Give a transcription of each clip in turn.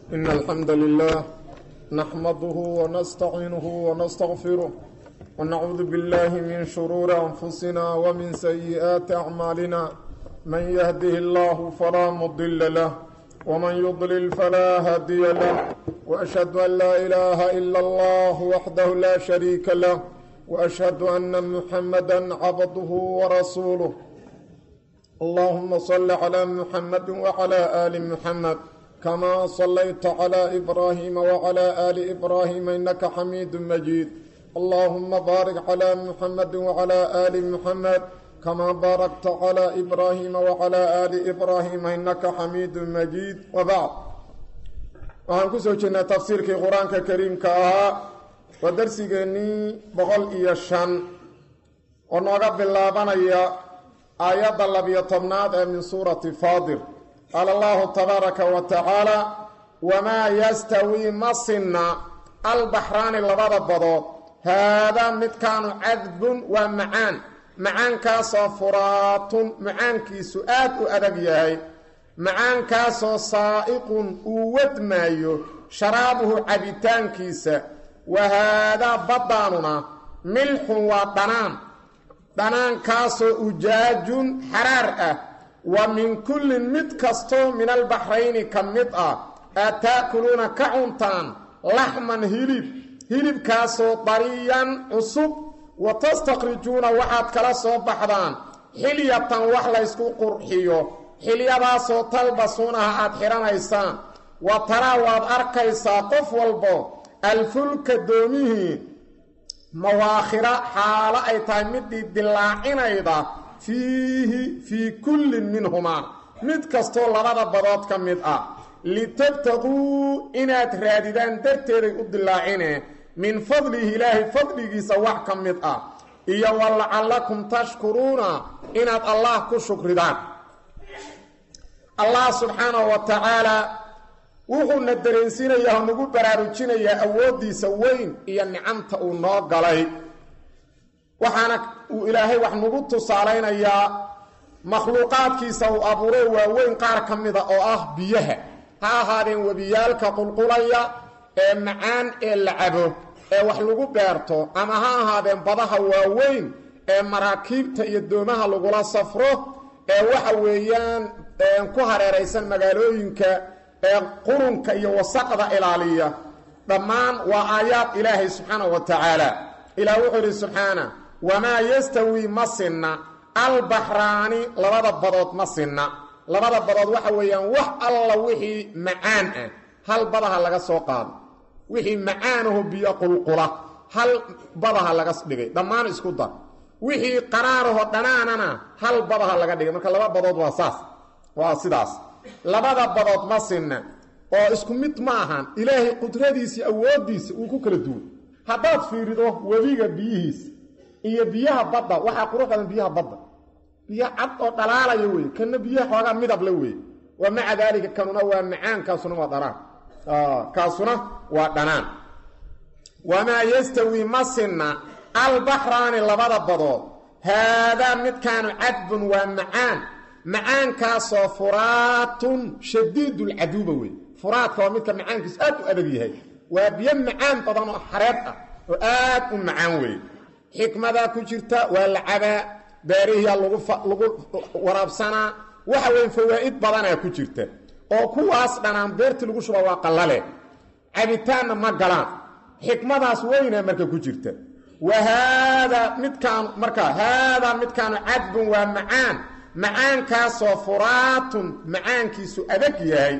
إن الحمد لله نحمده ونستعينه ونستغفره ونعوذ بالله من شرور أنفسنا ومن سيئات أعمالنا من يهده الله فلا مضل له ومن يضلل فلا هادي له وأشهد أن لا إله إلا الله وحده لا شريك له وأشهد أن محمدا عبده ورسوله اللهم صل على محمد وعلى آل محمد كما صليت على إبراهيم وعلى آل إبراهيم إنك حميد مجيد اللهم بارك على محمد وعلى آل محمد كما باركت على إبراهيم وعلى آل إبراهيم إنك حميد مجيد وبعد waxaan ku soo jirnay tafsiirkii qur-aanka kariimka ahaa waa darsigeennii boqol iyo shan oo nooga bilaabanaya aayadda labiyo tobnaad ee min suurati faadir qaala allahu tabaaraka wa tacaala wamaa yastawii ma sinna albaxraani labada badood haadaa midkaanu cadbun waa macaan macaankaasoo furaatun macaankiisu aad u adag yahay macaankaasoo saa'iqun uu wadmaayo sharaabuhu cabitaankiisa wa haadaa baddaanuna milxun waa dhanaan dhanaankaasoo ujaajun xaraar ah wa min kullin mid kastoo min albaxrayni ka mid ah aad taakuluuna ka cuntaan laxman hilib hilibkaasoo dariyan cusub wa tastakrijuuna waxaad kala soo baxdaan xilyatan wax laysku qurxiyo xilyadaasoo talbasuunaha aad xidhanaysaan wa taraa waad arkaysaa qof walbo alfulka doomihii mawaakhira xaalo ay tahay midii dilaacinayda fiihi fii kullin minhumaa mid kastoo labada badood ka mid ah litabtaquu inaad raadidaan darteeday u dilaacine min fadlihi ilaahay fadligiisa wax ka mid ah iyo wa lacallakum tashkuruuna inaad allah ku shukridaan allah subxaanahu wa tacaalaa wuxuuna dareensiinayaa oo nagu baraarujinayaa awooddiisa weyn iyo nicamta uu noo galay waxaana uu ilaahay wax nagu tusaalaynayaa makhluuqaadkiisa uu abuuro waaweyn qaar ka mida oo ah biyaha ha ahaadeen webiyaalka qulqulaya ee macaan ee la cabo ee wax lagu beerto ama ha ahaadeen badaha waaweyn ee maraakiibta iyo doomaha lagula safro ee waxa weeyaan ku hareeraysan magaalooyinka ee qurunka iyo wasaqda ilaaliya dhammaan waa aayaad ilaahay subxaanahu wa tacaala ilaah wuxuu yidhi subxaana wamaa yastawii ma sinna albaxraani labada badood ma sinna labada badood waxa weeyaan wax alla wixii macaan ah hal badaha laga soo qaado wixii macaanaho biyo qulqula hal badaha laga dhigay dhammaan isku dar wixii qaraaraho dhanaanana hal badaha laga dhigay marka laba badood waa saas waa sidaas labada badood ma sinna oo isku mid ma ahan ilaahay qudradiisa awooddiisa uu ku kala duwan haddaad fiirido webiga biyihiisa iyo biyaha badda waxaa qurux badan biyaha badda biyo cad oo dhalaalaya wey kana biyaha xoogaa midable wey wa maca daalika kanuna waa macaan kaasuna waa dhanaan kaasuna waa dhanaan wamaa yastawii ma sinna albaxraani labada badood haadaa midkaanu cadbun waa macaan macaankaasoo furaatun shadiidulcaduuba wey furaadka waa midka macaankiisu aad u adag yahay waa biyo macaan badan oo xareed ah oo aad u macaan wey xikmadaa ku jirta waa la cabaa beerihiyaa lagu waraabsanaa waxa weyn fawaa'id badanaa ku jirta oo kuwaas dhanaan beertii lagu shuba waa qallale cabitaanna ma galaan xikmadaas weynaa marka ku jirta wa haadaa midkaan marka haadaa midkaanu cadbun waa macaan macaankaasoo furaatun macaankiisu adag yahay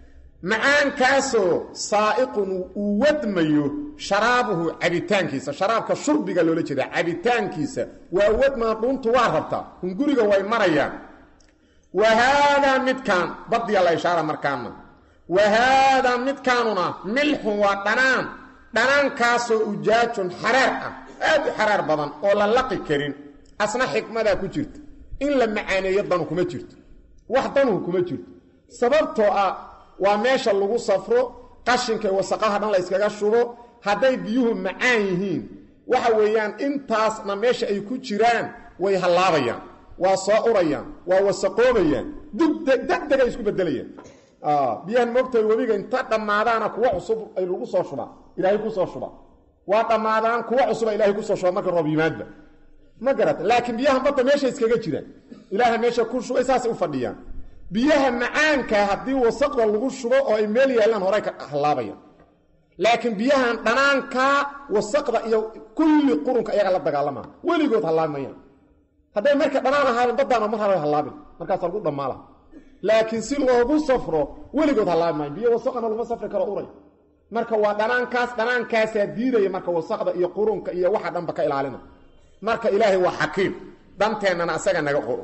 macaankaasoo saa'iqun uu wadmayo sharaabuhu cabitaankiisa sharaabka shurbiga loola jeeda cabitaankiisa waa wadmaa dhuuntu waa rabtaa hunguriga way marayaan wa haadaa midkaan badiya la ishaara markaana wa haadaa midkaanuna milxun waa dhanaan dhanaankaasoo ujaajun xaraar ah aad u xaraar badan oo la laqi karin asna xikmadaa ku jirta in la macaaneeyo danu kuma jirto wax danuhu kuma jirto sababtoo ah waa meesha lagu safro qashinka wasaqaha dhan la yskaga shubo hadday biyuhu macaan yihiin waxa weeyaan intaasna meesha ay ku jiraan way hallaabayaan waa soo urayaan waa wasaqoobayaan degdegay isku bedelayaan biyahan moogtahay webiga inta dhammaadaana kuwa cusub ay lagu soo shubaa ilaahay kusoo shuba waa dhammaadaan kuwa cusuba ilahay kusoo shuba marka roob yimaadba ma garata laakiin biyahan badda meesha iskaga jiraan ilaaha meesha ku shubay saasay u fadhiyaan biyaha macaanka haddii wasaqda lagu shubo oo ay meel yaallaan horay ka hallaabayaan laakiin biyahan dhanaanka wasaqda iyo kulli qurunka ayaga la dagaalamaa weligood hallaabimayaan hadday marka dhanaan ahaadeen baddaana mar haba hallaabin markaasa lagu dhammaala laakiin si loogu safro weligood hallaabi maayo biyo wasaqana laguma safri karo uray marka waa dhanaankaas dhanaankaasaa diidaya marka wasaqda iyo qurunka iyo waxa dhanba ka ilaalina marka ilaahay waa xakiim danteennana asaga naga qoro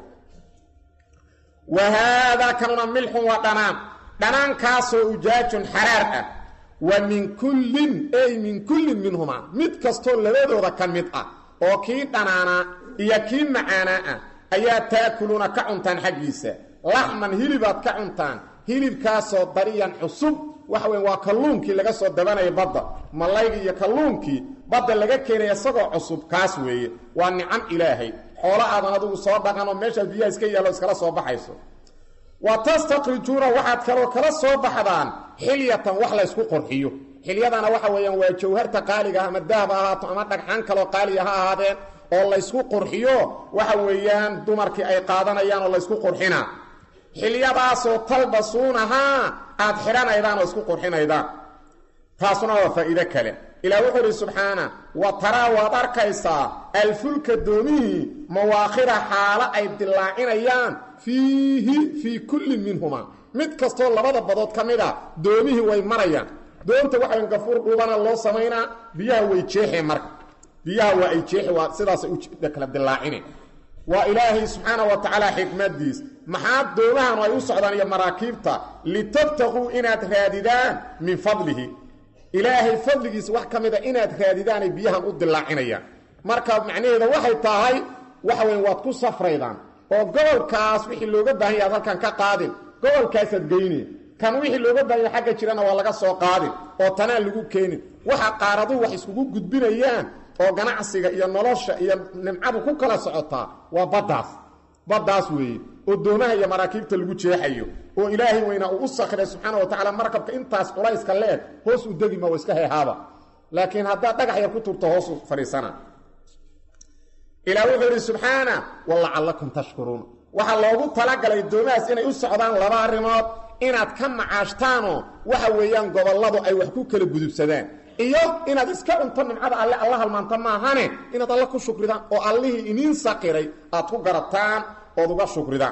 wa haadaa kanuna milxun waa dhanaan dhanaankaasoo ujaajun xaraar ah wa min kullin ey min kullin minhumaa mid kastoo labadooda ka mid ah oo kii dhanaanaa iyo kii macaanaa ah ayaa taakuluuna ka cuntaan xaggiisa laxman hilibaad ka cuntaan hilibkaasoo dariyan cusub waxa weyn waa kalluunkii laga soo dabanaya badda mallaygii iyo kalluunkii badda laga keenaya isagoo cusub kaas weeye waa nicam ilaahay xoolo aadan adigu soo dhaqanoo meeshaad biyaha iska yaallo iskala soo baxayso wa tastakrijuuna waxaad kaloo kala soo baxdaan xilyatan wax laysku qorxiyo xilyadana waxa weeyaan waa jawharta qaaliga ama dahab ha ahaato ama dhagxaan kaloo qaaliga ha ahaadeen oo laysku qurxiyo waxa weeyaan dumarkii ay qaadanayaan oo laysku qurxinaa xilyadaasoo talbasuunahaa aad xidhanaydaan oo isku qurxinaydaan taasuna waa faa'iide kale ilaah wuxuu idhi subxaana wa taraa waad arkaysaa alfulka doomihii mawaakhira xaalo ay dilaacinayaan fiihi fii kullin minhumaa mid kastoo labada badood ka mid a doomihii way marayaan doonta waxayn gafuur dhuubana loo samaynaa biyaha way jeexeen marka biyaha waa ay jeexi waa sidaasay u kala dilaacine waa ilaahay subxaana wa tacaala xikmadiis maxaa doomahanu ay u socdaan iyo maraakiibta litabtaquu inaad raadidaan min fadlihi ilaahay fadligiisa wax ka mida inaad raadidaanay biyahan u dilaacinayaan marka macnaheeda waxay tahay waxa weyn waad ku safraydaan oo gobolkaas wixii looga baahan yaha ad halkan ka qaadin gobolkaasaad geyni kan wixii looga baahanya xagga jirana waa laga soo qaadin oo tanaan lagu keenin waxa qaaraduhu wax iskugu gudbinayaan oo ganacsiga iyo nolosha iyo nimcadu ku kala socotaa waa baddaas baddaas weeye oo doomaha iyo maraakiibta lagu jeexayo oo ilaahay weynaa uu u sakray subxaana wa tacala markabka intaas culayska leeg hoos u degima waa iska heehaaba laakiin haddaad dhagax yar ku turto hoosu fadhiisana ilaa wuxuu idhi subxaana walacallakum tashkuruun waxaa loogu talagalay doomahaas inay u socdaan laba arrimood inaad ka macaashtaanoo waxa weeyaan gobolladu ay wax ku kala gudubsadaan iyo inaad iska cunto nimcada alle alla halmaanta maahane inaad alle ku shukridaan oo allihii iniin saqiray aad ku garataan ood uga shukridaan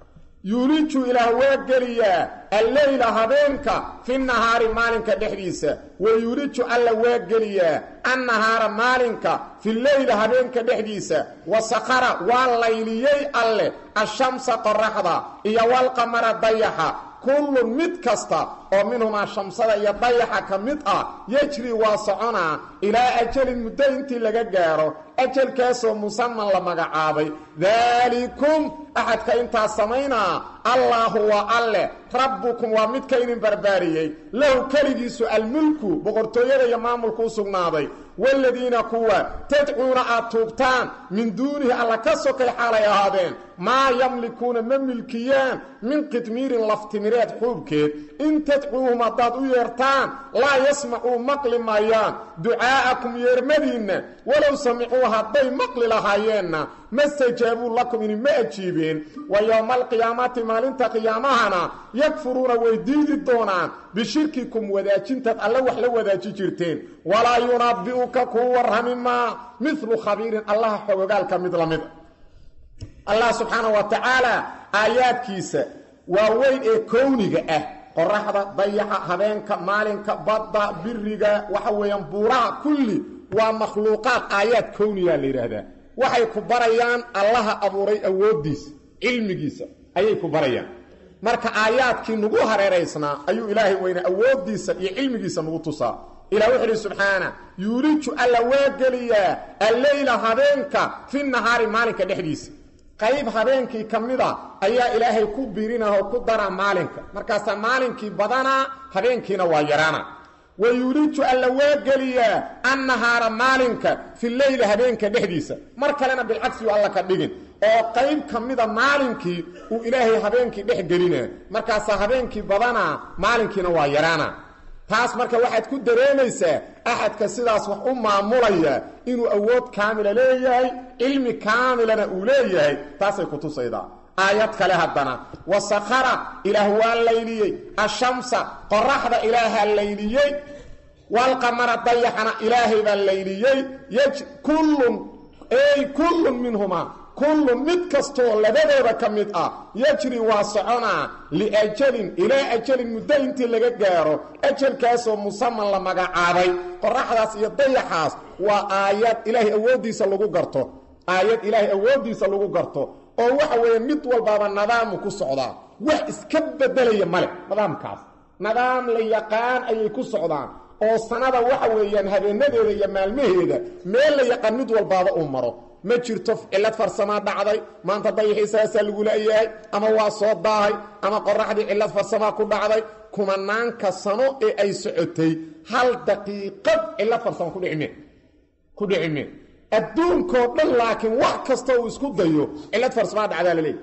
yuuliju ilaah waa geliyaa alleyla habeenka fi nahaari maalinka dhexdiisa wa yuuliju alla waa geliyaa annahaara maalinka fi leyla habeenka dhexdiisa wa sakara waa layliyey alleh ashamsa qoraxda iyo walqamara dayaxa kullun mid kasta oo minhumaa shamsada iyo dayaxa ka mid ah yejri waa soconaa ilaa ajalin muddo intii laga gaaro ajalkaasoo musaman la magacaabay daalikum axadka intaas samaynaa allaahu waa alleh rabbukum waa midka idin barbaariyey lahu keligiisu almulku boqortooyada iyo maamulku u sugnaaday waaladiina kuwa tadcuuna aad tuugtaan min duunihi alla ka sokay xaalay ahaadeen maa yamlikuuna ma milkiyaan min qidmiirin laftimireed xuubkeed in tadcuuhum haddaad u yeertaan laa yasmacuu maqli maayaan ducaa'akum yeermadiinna walow samicuu hadday maqli lahaayeenna ma stajaabuu lakum idinma ajiibeen wa yowma alqiyaamati maalinta qiyaamahana yakfuruuna way diidi doonaan bishirkikum wadaajintaad alle wax la wadaaji jirteen walaa yunabbi'uka kuu warrami maa midlu khabiirin allaha xogogaalka mid la mida allah subxaana wa tacaala aayaadkiisa waa weyn ee kowniga ah qoraxda dayaxa habeenka maalinka badda biriga waxa weeyaan buuraha kulli waa makhluuqaad aayaad kowniyaa la yidhaahdaa waxay ku barayaan allaha abuuray awooddiisa cilmigiisa ayay ku barayaan marka aayaadkii nagu hareeraysnaa ayuu ilaahay weyne awooddiisa iyo cilmigiisa nagu tusaa ilah wuxu uhi subxaana yuuliju alla waa geliyaa alleyla habeenka fi nahaari maalinka dhexdiisa qayb habeenkii ka mida ayaa ilaahay ku birinah oo ku daraa maalinka markaasaa maalinkii badanaa habeenkiina waa yaraana wa yuuliju alla waa geliyaa annahaara maalinka fi leyli habeenka dhexdiisa mar kalena bilcagsiyu alla ka dhigin oo qayb ka mida maalinkii uu ilaahay habeenkii dhex gelina markaasaa habeenkii badanaa maalinkiina waa yaraana taas marka waxaad ku dareemaysaa axadka sidaas wax u maamulaya inuu awood kaamila leeyahay cilmi kaamilana uu leeyahay taasay ku tusaydaa aayad kale haddana wasakhara ilaah waa layliyey ashamsa qoraxda ilaahaa layliyey walqamara dayaxana ilaahay baa layliyey kullun ey kullun minhumaa kullun mid kastoo labadooda ka mid ah yajri waa soconaa liajalin ilaa ajalin muddo intii laga gaaro ajalkaasoo musaman la magacaabay qoraxdaas iyo dayaxaas waa aayad ilaahay awooddiisa lagu garto aayad ilaahay awooddiisa lagu garto oo waxa weeye mid walbaaba nadaamu ku socdaa wax iska bedelaya male nidaamkaas nidaam la yaqaan ayay ku socdaan oo sanada waxa weeyaan habeenadeeda iyo maalmaheeda meel la yaqaan mid walbaaba uu maro ma jirto cillad farsamaa dhacday maanta dayaxii saasaa lagu la'yahay ama waa soo daahay ama qoraxdii cillad farsamaa ku dhacday kumanaanka sano ee ay socotay hal daqiiqad cillad farsama kudhicime ku dhicime adduunkoo dhan laakiin wax kasta uu isku dayo cillad farsamaa dhacdaa laleeyahy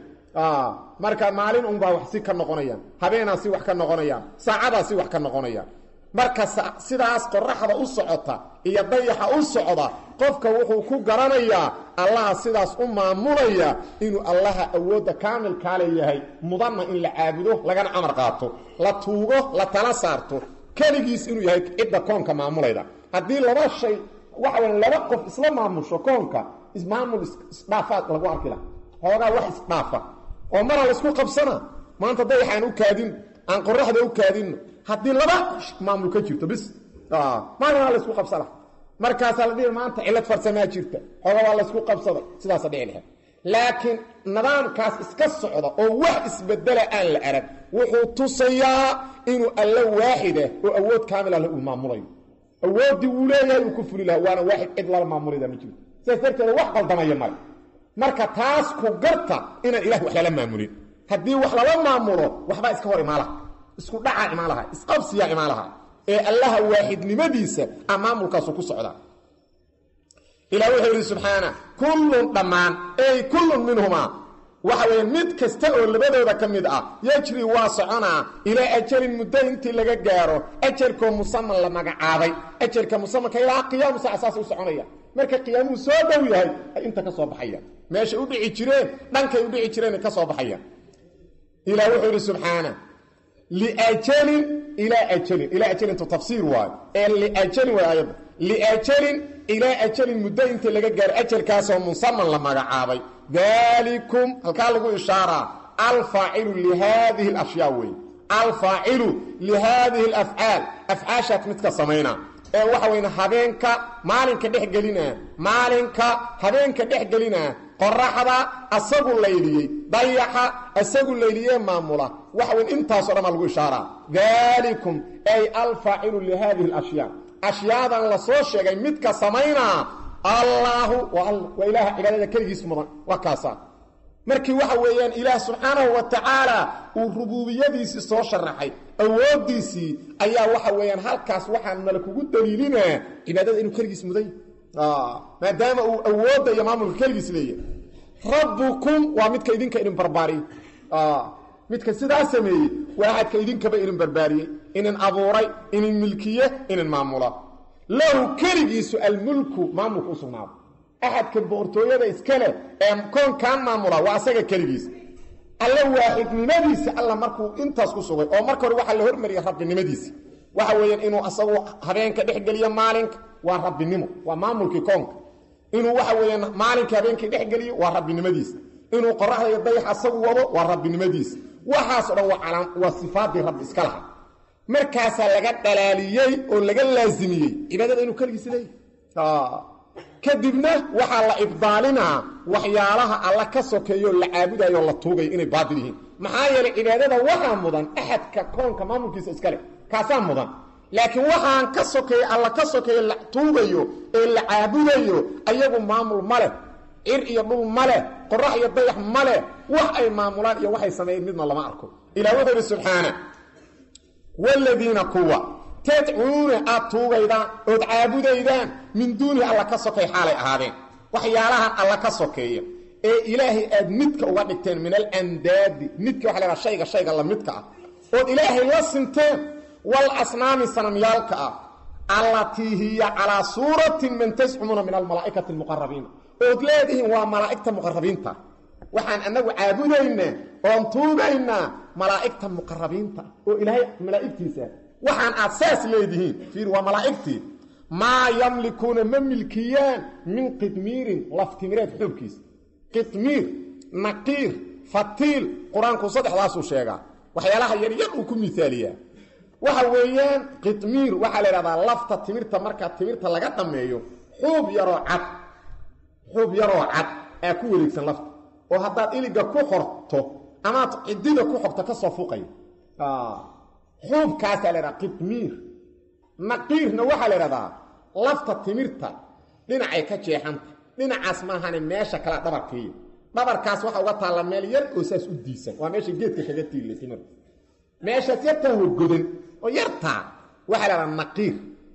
marka maalin unbaa wax si ka noqonayaan habeenaa si wax ka noqonayaan saacadaa si wax ka noqonayaan marka sidaas qoraxda u socota iyo dayaxa u socda qofka wuxuu ku garanayaa allaha sidaas u maamulaya inuu allaha awoodda kaamilkaa leeyahay mudanna in la caabudo lagana amar qaato la tuugo la tala saarto keligiis inuu yahay cidda koonka maamulayda haddii laba shay waxa weya laba qof isla maamusho koonka ismaamul isdhaafaad lagu arki laha hoogaa wax isdhaafa oo mara laysku qabsana maanta dayaxaan u kaadin aan qoraxda u kaadinno haddii laba maamul ka jirto bis maalinaa laysku qabsada markaasaa la dhihi maanta cillad farsamaa jirta xooga waa laysku qabsaday sidaasa dhici lahayd laakiin nidaamkaas iska socda oo wax isbedela aan la arag wuxuu tusayaa inuu alla waaxidah oo awood kaamil ah uu maamulayo awooddii uu leeyahay uu ku fuli laha waana waaxid cid lala maamulida ma jirto sidaas darteeda wax qaldamaya male marka taas ku garta inaan ilah wax lala maamulin haddii wax lala maamulo waxbaa iska hor imaalaha isku dhacaa imaan lahaa isqabsiyaa imaan lahaa ee allaha waaxidnimadiisa a maamulkaasu ku socdaa ilah wuxuu yidhi subxaana kullun dhammaan ey kullun minhumaa waxa weeye mid kasta oo labadooda ka mid ah yajri waa soconaa ilaa ajalin muddo intii laga gaaro ajalkoo musaman la magacaabay ajalka musamanka ilaa qiyaamu saaca saas u soconaya marka qiyaamuhu soo dhow yahay ay inta ka soo baxayaan meeshay u dhici jireen dhankay u dhici jireen ay ka soo baxayaan ilah wuxuu yidhi subxaana liajalin ilaa ajalin ilaa ajalintu tafsiir waayo ee liajalin way aayadda liajalin ilaa ajalin muddo intii laga gaaro ajalkaasoo musaman la magacaabay dalikum halkaa lagu ishaaraa alfaacilu lihaadihi alashyaa wey alfaacilu lihaadihi alafcaal afcaashaas midka samaynaa ee waxa weyn habeenka maalinka dhex gelinaa maalinka habeenka dhex gelinaa qoraxda asagu layliyey dayaxa asagu layliyee maamula waxa weyn intaasoo dhan baa lagu ishaaraa dalikum ay alfaacilu lihadihi alashyaa ashyaadan la soo sheegay midka samaynaa allaahu waa ilaaha cibaadada keligiis mudan waa kaasaa markii waxa weeyaan ilaah subxaanahu wa tacaala uu rubuubiyadiisii soo sharaxay awooddiisii ayaa waxa weeyaan halkaas waxaa nala kugu daliilinaa cibaadada inuu keligiis mudan maadaama uu awoodda iyo maamulka keligiis leeyahay rabbukum waa midka idinka idin barbaariyey midka sidaa sameeyey waa axadka idinkaba idin barbaariyey inin abuuray inin milkiye inin maamula lahu keligiisu almulku maamulka u sugnaado axadka boqortooyada iska leh ee koonkan maamula waa asaga keligiis alla waaxidnimadiisa alla markuu intaas ku sugay oo marka hore waxaa la hormariyay rabbinimadiisi waxa weeyaan inuu asagu habeenka dhexgeliyo maalinka waa rabbinimo waa maamulkii koonka inuu waxa weeyaan maalinka habeenkii dhexgeliyo waa rabbinimadiisa inuu qoraxda iyo dayax asagu wado waa rabbinimadiisa waxaasoo dhan waa waa sifaadii rabbi iska laha markaasaa laga dhalaaliyey oo laga laasimiyey cibaadada inuu keligiis leeyahy kadibna waxaa la ibdaalinaa waxyaalaha alla ka sokeeyo la caabudayo la tuugayo inay baatil yihiin maxaa yeelay cibaadada waxaa mudan axadka koonka maamulkiisa iska leh kaasaa mudan laakiin waxaan ka sokeeye alla ka sokeeyo la tuugayo ee la caabudayo ayagu maamul ma leh cir iyo dhul ma leh qorax iyo dayax ma leh wax ay maamulaan iyo waxay sameeyeen midna lama arko ilah wuxuu ihi subxaana wladiina kuwa tadcuuna aad tuugaydaan ood caabudaydaan min duunihi alla ka sokay xaalay ahaadeen waxyaalahan alla ka sokeeya ee ilaahay aad midka uga dhigteen min alandaadi midka waxa lahaha shayga shayga lamidka ah ood ilaahay la sinteen wal asnaami sanamyaalka ah allatii hiya calaa suuratin man tascumuuna min almalaa'ikati almuqarabiina ood leedihiin waa malaa'igta muqarabiinta waxaan annagu caabudaynaa oon tuugaynaa malaa'igta muqarabiinta oo ilaahay malaa'igtiisa waxaan aad saas leedihiin fiir waa malaa'igtii maa yamlikuuna ma milkiyaan min qidmiirin laftimireed xoogkiisa qidmiir naqiir fatiil qur-aanku saddexdaasuu sheegaa waxyaalaha yaryar uu ku miaaliyaa waxa weeyaan qidmiir waxaa la idhahdaa lafta timirta markaa timirta laga dhammeeyo xuub yaroo cad xuub yaroo cad aa ku wareegsan lafta oo haddaad iliga ku xorto amaad cidida ku xogto ka soo fuqaya xuubkaasaa la idhaha qidmiir naqiirna waxaa la idhahdaa lafta timirta dhinacay ka jeexanta dhinacaas maahane meesha kale dhabarkiiya dhabarkaas waxa uga taalla meel yar oo saas u diisan waa meesha geedka kaga tiilla timirta meeshaas yartaa hogodan oo yartaa waxaa la idhaha naqiir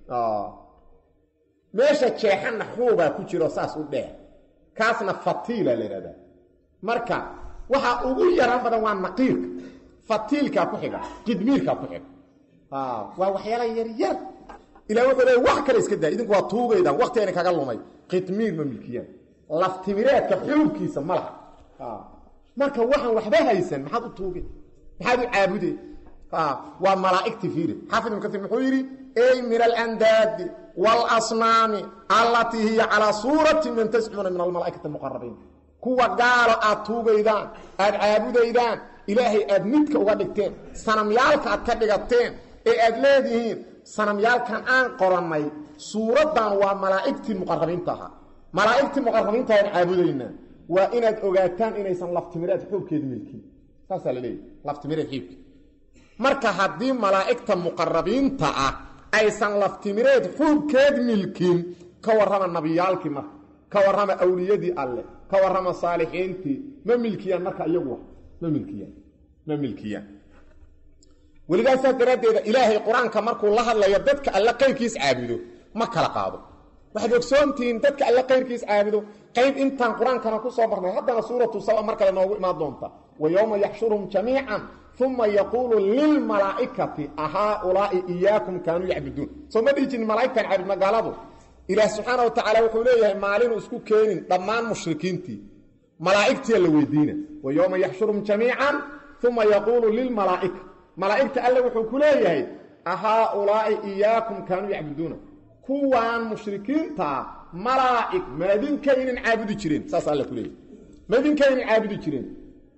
meesha jeexanna xuubaa ku jiro saas u dheer kaasna fatiila la idhahdaa marka waxaa ugu yaraan badan waa naqiirka fatiilkaa ku xiga qidmiirkaa ku xiga waa waxyaala yaryar ilah wuxuu leey wax kale iska daa idinku waa tuugaydaan waktigayna kaga lumay qidmiir ma milkiyaan laftimireedka xuubkiisa ma laha marka waxaan waxba haysan maxaad u tuuge maxaad u caabude waa malaa'igti fiiri xaafid ibn kaiir muxuu yidhi ey min alandaadi waalasnaami allatii hiya calaa suurati man tascumuuna min almalaa'ikati almuqarabiin kuwa gaalo aad tuugaydaan aad caabudaydaan ilaahay aad midka uga dhigteen sanamyaalka aad ka dhigateen ee aad leedihiin sanamyaalkan aan qorannay suuraddan waa malaa'igtii muqarabiinta ahaa malaa'igtii muqarabiinta aan caabudaynaa waa inaad ogaataan inaysan laftimireed xuubkeeda milkin saasaa la leeyahy laftimireed xiibka marka haddii malaa'igta muqarabiinta ah aysan laftimireed xuubkeed milkin ka warrama nabiyaalkii marka ka warrama awliyadii alleh ka warrama saalixiintii ma milkiyaan marka iyagu ma milkiyaan ma milkiyaan welidaa saas daraaddeeda ilaahay qur-aanka markuu la hadlayo dadka alle qayrkiis caabudo ma kala qaado waxaad ogsoontihiin dadka alle qayrkiis caabudo qayb intaan qur-aankana ku soo marnay haddana suuratu saba mar kale noogu imaan doonta wa yowma yaxshuruhum jamiican uma yaquulu lilmalaa'ikati ahaaulaai iyaakum kaanuu yacbuduun soo ma dhihi jirin malaa'igtan caabud magaaladu ilaah subxaana wa tacaala wuxuu leeyahay maalinu isku keenin dhammaan mushrikiintii malaa'igtiya la weydiina wa yowma yaxshuruhum jamiican uma yaquulu lilmalaa'ika malaa'igta alle wuxuu ku leeyahay ahaaulaai iyaakum kaanuu yacbuduuna kuwaan mushrikiintaa malaa'ig madinkaydin caabudi jireen saas alle ku leeyahay madinkaydin caabudi jireen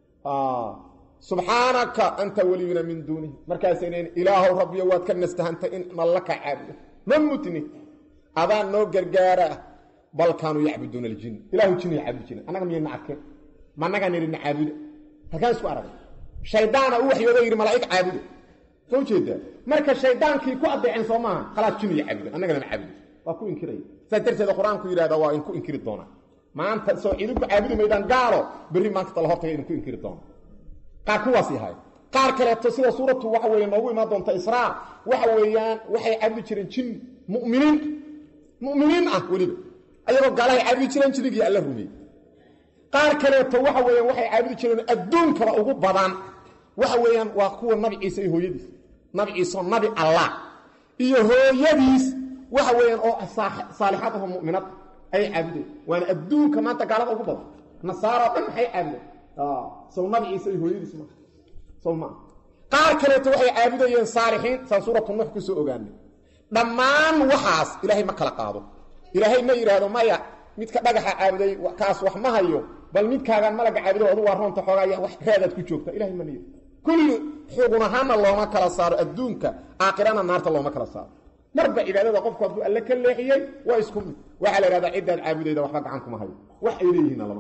subxaanaka anta weliyuna min duunihi markaasay leeyiin ilaahow rabbiyo waad ka nastahantay in malla ka caabudo ma mutni adaan noo gargaara bal kaanuu yacbuduuna aljin ilahu jinay caabudi jireen annaga miyayna arkeen ma annagaa nidhina caabuda halkaan isku aragay shaydaana u waxyoodo yidhi malaa'ig caabuda soo jeedaa marka shaydaankii ku adeeceen soo maaha khalaas jinaya caabudan annagana ma caabudo waa ku inkiraya saas darteeda qur-aanku yidhahda waa idinku inkiri doonaa maanta soo idinku caabudi maydaan gaalo berri maanta tala hortaga idinku inkiri doona qaar kuwaas yahay qaar kaleeto sida suuratu waxa weeye noogu imaan doonta israa waxa weeyaan waxay caabudi jireen jin mu'miniin mu'miniin ah weliba ayagoo gaalahay caabudi jireen jinnigii alla rumeeyey qaar kaleeto waxa weeyaan waxay caabudi jireen adduunkaba ugu badan waxa weeyaan waa kuwa nabi ciise iyo hooyadiis nabi ciise oo nabi allah iyo hooyadiis waxa weeyaan oo saalixad aho mu'minad ayay caabudeen waana adduunka maanta gaalada ugu badan nasaaroo dhan maxay caabudeen sow nabi ciise iyo hooyadiis ma sow maa qaar kaleeto waxay caabudayeen saalixiin saan suuratu nuux ku soo ogaanay dhammaan waxaas ilaahay ma kala qaado ilaahay ma yidhaahdo maya midka dhagaxa caabuday kaas wax ma hayo bal midkaagaan malaga caabudo adu waa roonta xoogaaya wax reedaad ku joogta ilahay ma niyo kulli xugun ahaanna looma kala saaro adduunka aakhirana naarta looma kala saaro marba cibaadada qofku hadduu alle ka leexiyey waa isku mid waxaa la idhahdaa ciddaad caabudayda waxba gacan kuma hayo wax ay leeyihiinna lama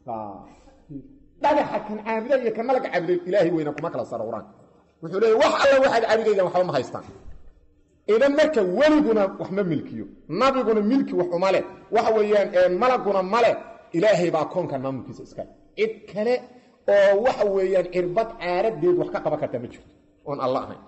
dhagaxa kan caabuda iyo kan malaga caabuday ilaahay weyna kuma kala saaro qur-aanka wuxuu leeya wax alla waxaad caabudaydaan waxba ma haystaan idan marka weliguna wax ma milkiyo nabiguna milki wax uma leh waxa weeyaan malaguna male ilaahay baa koonkan maamulkiisa iskale cid kale oo waxa weeyaan cirbad caaradeed wax ka qaban karta ma jirto oon alla ahayn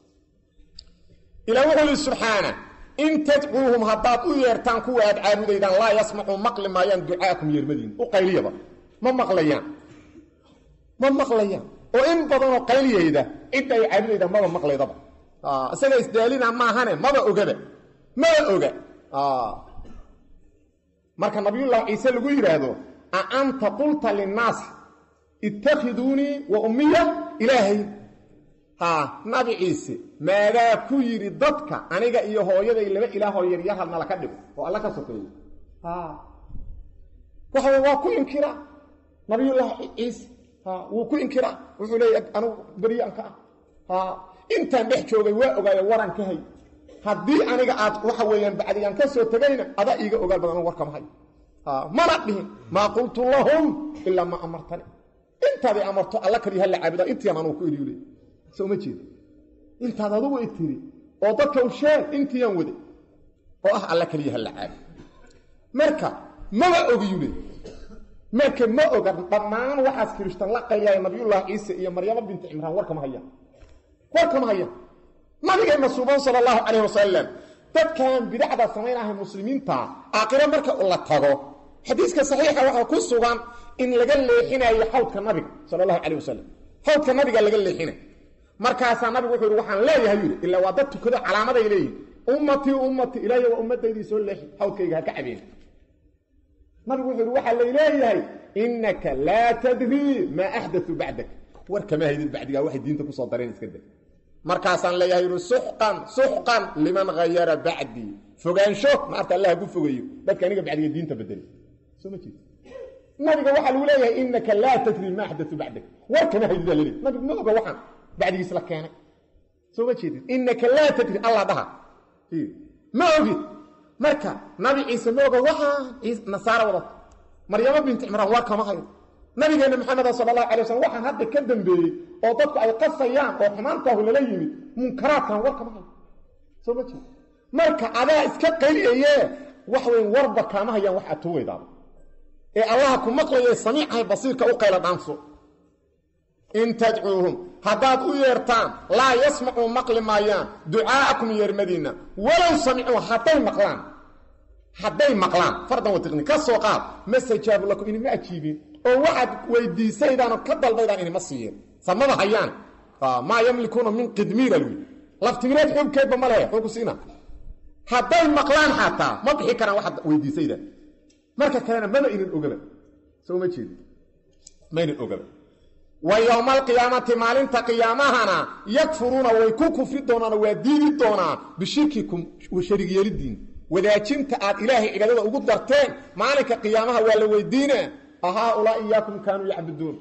ilah wuxuu yidhi subxaana in tadcuuhum haddaad u yeertaan kuwa aad caabudaydaan laa yasmacuu maqli maayaan ducaakum yeermadiin u qayliyaba ma maqlayaan ma maqlayaan oo in badanoo qayliyayda cidda ay caabudayda maba maqlaydaba isaga isdaalina maahane maba ogaba maba oga marka nabiyullaahi ciise lagu yidhaahdo a anta qulta linnaas ittakhiduunii wa ummiya ilaahay ha nabi ciise maadaa ku yidhi dadka aniga iyo hooyaday laba ilaahoo yaryar hadna laka dhigo oo alla ka sokeeyo waxa waa ku inkira nabiyullaahi ciise wuu ku inkiraa wuxuu leeya anugu beryaanka ah intaan dhex joogay waa ogaayo waran ka hay haddii aniga aad waxa weeyaan bacdigaan ka soo tegayna adaa iiga ogaal badan anu warkama hayo mana dhihin maa qultu lahum ilaa maa amartani intaaday amarto alla kaliya hala caabuda intiian anugu ku idhiyu leey soo ma jeeda intaad adugu i tiri oo dadka u sheeg intiiaan waday oo ah alla kaliya hala caabud marka maba ogiyu leey marka ma oga dhammaan waxaas kirishtan la qaylaya nabiyullaahi ciise iyo maryamo binti cimraan warkama hayaan warkama hayaan nabigeenna suuban sala allahu calayh wasalam dadkan bidacda samaynahay muslimiinta aakhiro marka la tago xadiiska saxiixa waxaa ku sugan in laga leexinayo xawdka nabiga sala allahu calayh wasalam xawdka nabiga laga leexinay markaasaa nabigu wuxuu yidhi waxaan leeyahay yidhi ilaa waa dad tukado calaamaday leeyihin ummatii ummatii ilaahiy waa ummadaydii soo leexi xawdkayga ha ka cabeen nabigu wuxuu yidhi waxaa lay leeyahay innaka laa tadrii maa axdatu bacdak war kama haydid bacdigaa waxay diinta kusoo dareen iska dag markaasaan leeyahay yidhi suxqan suxqan liman hayara bacdii fogaansho naarta allah hagu fogeeyo dadka aniga bacdiga diinta bedeli soo ma jeed nabiga waxaa lagu leeyahay innaka laa tadrii maa axdatu bacdak war kama haydid aa laleeyahy nabigu ma oga waxaan bacdigiis la keenay soo ma jeedid innaka laa tadri allah dhaha ma ogid marka nabi ciise ma oga waxaa nasaara wadata maryamo binti cimraan war kama hayo nabigeenna maxameda sala allahu alay waslm waxaan hadda ka dambeeyey oo dadku ay qasayaan oo xumaantaahu lala yimid munkaraadkan war kama hayo soo ma jeed marka adaa iska qayliyaye wax weyn warba kaama hayaan wax atuweydaaba ee allaha ku maqlaye samiicahay basiirka u qayla dhaanso in tadcuuhum haddaad u yeertaan laa yasmacuu maqli maayaan ducaa'akum yeermadiinna walow samicuu hadday maqlaan hadday maqlaan fardan watiqni ka soo qaad ma sajaabu lakum inima ajiibin oo waxaad weydiisaydaanoo ka dalbaydaan inima siiyeen samada hayaan maa yamlikuuna min qidmiira lwi laftimireed xuubkeedba ma lehe xuugu siina hadday maqlaan xataa ma bixi karaan waxaad weydiisaydaan marka kalena maba inin ogaba soo ma jeedi ma inin ogaba wa yowma alqiyaamati maalinta qiyaamahana yakfuruuna way ku kufri doonaano waa diidi doonaa bishirkikum sharig yeelidiin wadaajinta aad ilaahay cibaadada ugu darteen maalinka qiyaamaha waa la weydiina ahaa-ulaa iyaakum kaanuu yacbuduun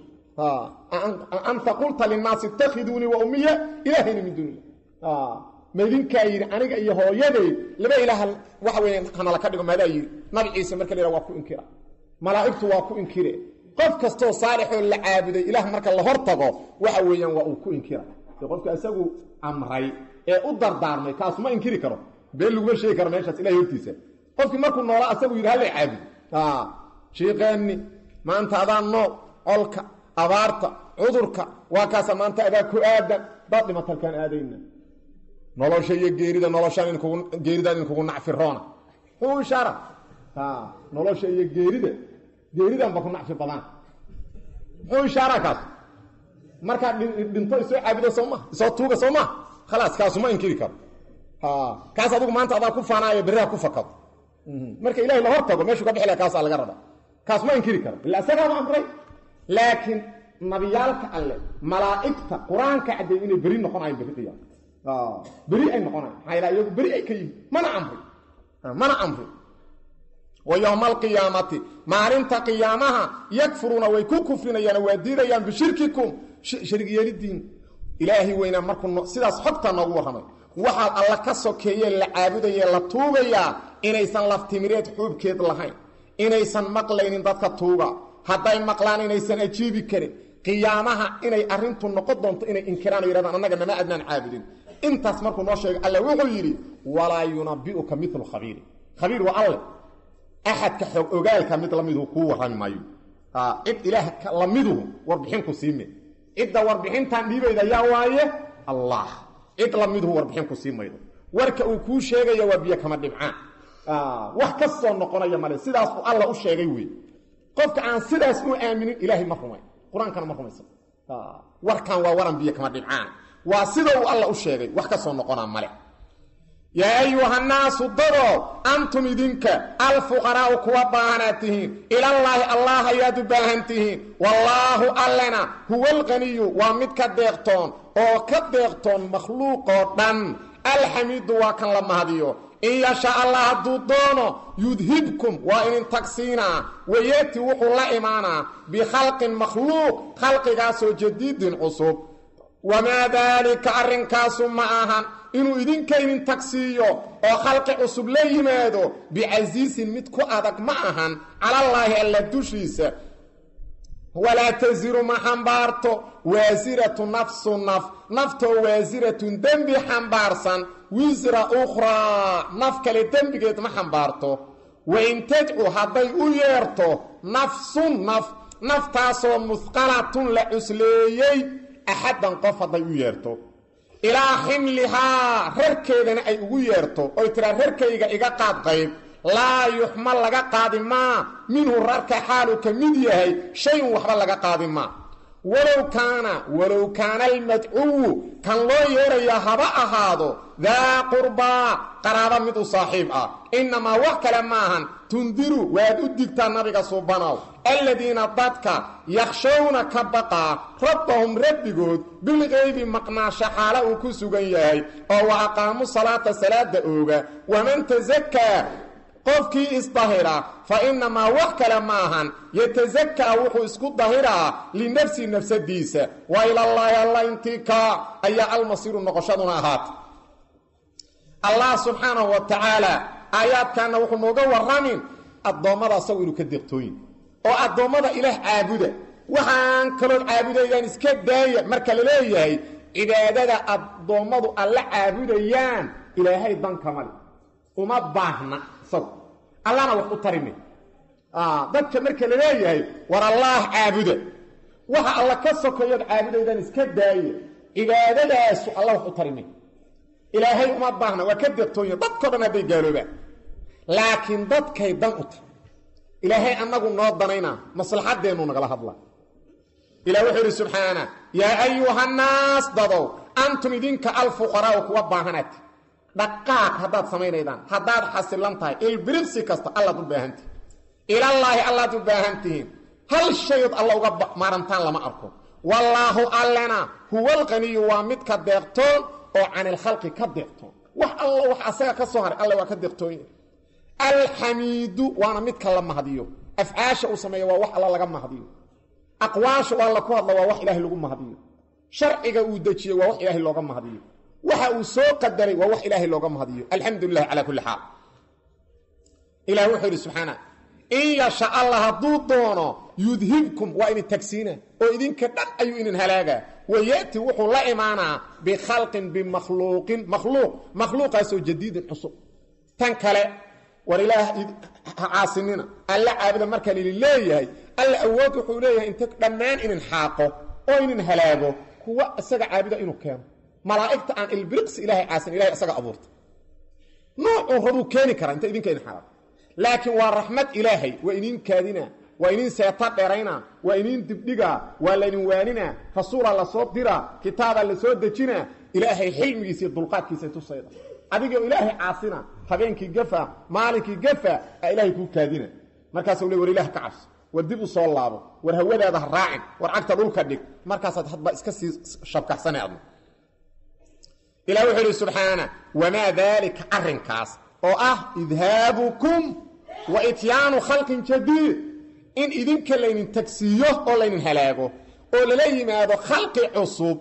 anta qulta linnaasi itakhiduunii wa ummiya ilaahayna min duuni maydinkaa yidhi aniga iyo hooyaday laba ilaah waxa weya hanala ka dhigo maadaa yidhi nabi ciise marka la yidhaha waa ku inkira malaa'igtu waa ku inkire qof kastoo saalixoo la caabuday ilaah marka la hor tago waxa weeyaan waa uu ku inkira de qofka isagu amray ee u dardaarmay kaasu ma inkiri karo been laguma sheegi karo meeshaas ilahay hortiisa qofkii markuu noolaa asagu yidhi halla caabud shiiqeenni maanta adaa nool colka abaarta cudurka waa kaasa maanta adaa ku aadan daad dhimatalkaan aadayna nolosha iyo geerida noloshaan inkugu geeridaan inkugu nacfiroona muxuu ishaara nolosha iyo geerida geeridanba ku nacfi badaan muxuu ishaara kaas markaad dhinto isoo caabudo soo ma isoo tuuga soo ma khalaas kaasuma inkiri karo kaas adugu maanta adaa ku faanaayo berriha ku fakado marka ilahay la hor tago meeshuu ka bixi laha kaasaa laga rabaa kaas ma inkiri karo illa isagaama amray laakiin nabiyaalka alle malaa'igta qur-aanka caddeey inay beri noqonayan berri qiyaam beri ay noqonayan maxaa yala iyagu beri ay ka yihin mana amri mana amri wa yowma alqiyaamati maalinta qiyaamaha yakfuruuna way ku kufrinayaan waa diidayaan bishirkikum sharig yeelidiin ilaahay weynaa markuu sidaas xogta noogu warramay waxaad alla ka sokeeye la caabudaye la tuugayaa inaysan laftimireed xuubkeed lahayn inaysan maqlaynin dadka tuuga hadday maqlaan inaysan ajiibi karin qiyaamaha inay arrintu noqon doonto inay inkiraan o yidhahdaan annaga nama adnaan caabudin intaas markuu noo sheegay alle wuxuu yidhi walaa yunabi'uka milu khabiiri khabiir waa alle axadka xoog ogaalka mid lamiduhu kuu warrami maayo cid ilaah lamiduhu warbixinku siime cidda warbixintan dhiibayda yaa waaye allah cid lamiduhu warbixinku sii maydo warka uu kuu sheegaya waa biyo kama dhibcaan wax ka soo noqonaya male sidaasuu alla u sheegay wey qofka aan sidaas u aaminin ilaahay ma rumay qur-aankana ma rumaysan warkan waa waran biyo kama dhibcaan waa sida uu alla u sheegay wax ka soo noqonaa male yaa ayuhannaasu dado antum idinka alfuqaraa'u kuwa baahanaad tihiin ilallaahi allah ayaad u baahan tihiin wallaahu allena huwa alqaniyu waa mid ka deeqtoon oo ka deeqtoon makhluuqoo dhan alxamiidu waa kan la mahadiyo in yasha allah hadduu doono yudhibkum waa inin tagsiinaa wayeeti wuxuu la imaanaa bikhalqin makhluuq khalqigaasoo jadiidin cusub wamaa daalika arrinkaasu ma ahan inuu idinka inin tagsiiyo oo khalqi cusub la yimaado bicasiisin mid ku adag ma ahan calallaahi alla dushiisa walaa tasiru ma xambaarto waasiratu nafsu naf naftoo waasiratun dembi xambaarsan wisra ukhraa naf kale dembigeed ma xambaarto wain tadcu hadday u yeerto nafsun naf naftaasoo musqalatun la cusleeyey axaddan qof hadday u yeerto ilaa ximlihaa rarkeedana ay ugu yeerto oy tiraa rarkayga iga qaad qayb laa yuxmal laga qaadi maa minhu rarka xaalu ka mid yahay shayn waxba laga qaadi maa walow kaana walow kaana almadcuwu kan loo yeerayaa haba ahaado daa qurbaa qaraaba mid u saaxiib ah innamaa wax kale maahan tundiru waad u digtaa nabiga suubanow aladiina dadka yakhshawna ka baqaa rabbahum rabbigood bilqaybi maqnaasho xaala uu ku sugan yahay oo wa aqaamu salaata salaada ooga waman tasakaa qofkii isdahira fa innamaa wax kale maahan yatasakaa wuxuu isku dahiraa linafsi nafsadiisa wa ilallaahi alla intikaa ayaa almasiiru noqoshaduna ahaata allah subxaanahu wa tacaala aayaadkanna wuxuu nooga warramin addoommada asagu inuu ka deeqtooyin oo addoommada ilaah caabuda waxaan kalood caabudaydaan iska daaya marka la leeyahay cibaadada addoommadu alla caabudayaan ilaahay dankamale uma baahna isagu allana wax u tarime dadka marka la leeyahay war allaah caabuda waxa alla ka sokayood caabudaydaan iska daaya cibaadadaasu alla wax u tarime ilaahay uma baahna waa ka deeqtoonya dadko dhan hadday gaaloobaan laakiin dadkay dan u tahay ilaahay annagu noo danaynaa maslaxaddeennu nagala hadla ilah wuxuu yidhi subxaana yaa ayuhannaas dadow antum idinka alfuqaraa'u kuwa baahanati dhaqaaq haddaad samaynaydaan haddaad xasilan tahay ilbiribsi kasta allaad u baahantihin ilallaahi allaad u baahan tihiin hal shayood alla uga maarantaan lama arko wallaahu allena huwalqaniyu waa midka deeqtoon oo canilkhalqi ka deeqtoon wax alla wax asaga ka soo haray alle waa ka deeqtoonya alxamiidu waana midka la mahdiyo afcaasha uu sameeya waa wax alla laga mahdiyo aqwaasha alla ku hadla waa wax ilaahay lagu mahdiyo sharciga uu dejiyey waa wax ilaahay looga mahdiyo waxa uu soo qadaray waa wax ilaahay looga mahdiyo alxamdu lilah calaa kulli xaal ilah wuxuu yidhi subxaana in yasha allah hadduu doono yudhibkum waa idin tagsiina oo idinka dhan ayuu idin halaagaa wayati wuxuu la imaanaa bikhalqin bimakhluuqin makhluuq makhluuqaasoo jadiidin cusub tan kale war ilaah ha caasinina alla caabuda markaan idin leeyahay alla awood wuxuu leeyahay inta dhammaan inin xaaqo oo inin halaago kuwa isaga caabuda inuu keeno malaa'igta aan ilbiriqsi ilaahay caasin ilahay isaga abuurta noocuu rabuu keeni karaa inta idinka idin xalaal laakiin waa raxmad ilaahay waa iniin kaadina waa iniin seeta dherayna waa iniin dibdhigaa waa laydin waaninaa rasuulaa la soo diraa kitaabaa la soo dejinaa ilaahay xilmigiisa iyo dulqaadkiisa tusayda adigoo ilaahay caasina habeenkii gafa maalinkii gafa a ilaahay kuu kaadina markaasuu le war ilaah ka cabso war dib u soo laabo war hawadaada ha raacin war cagta dhulka dhig markaasaad hadba iska sii shabkaxsana adna ilah wuxuu idhi subxaana wamaa daalika arrinkaas oo ah idhaabukum wa ityaanu khalqin jadiid in idinka laynin tagsiiyo oo laynin halaago oo lala yimaado khalqi cusub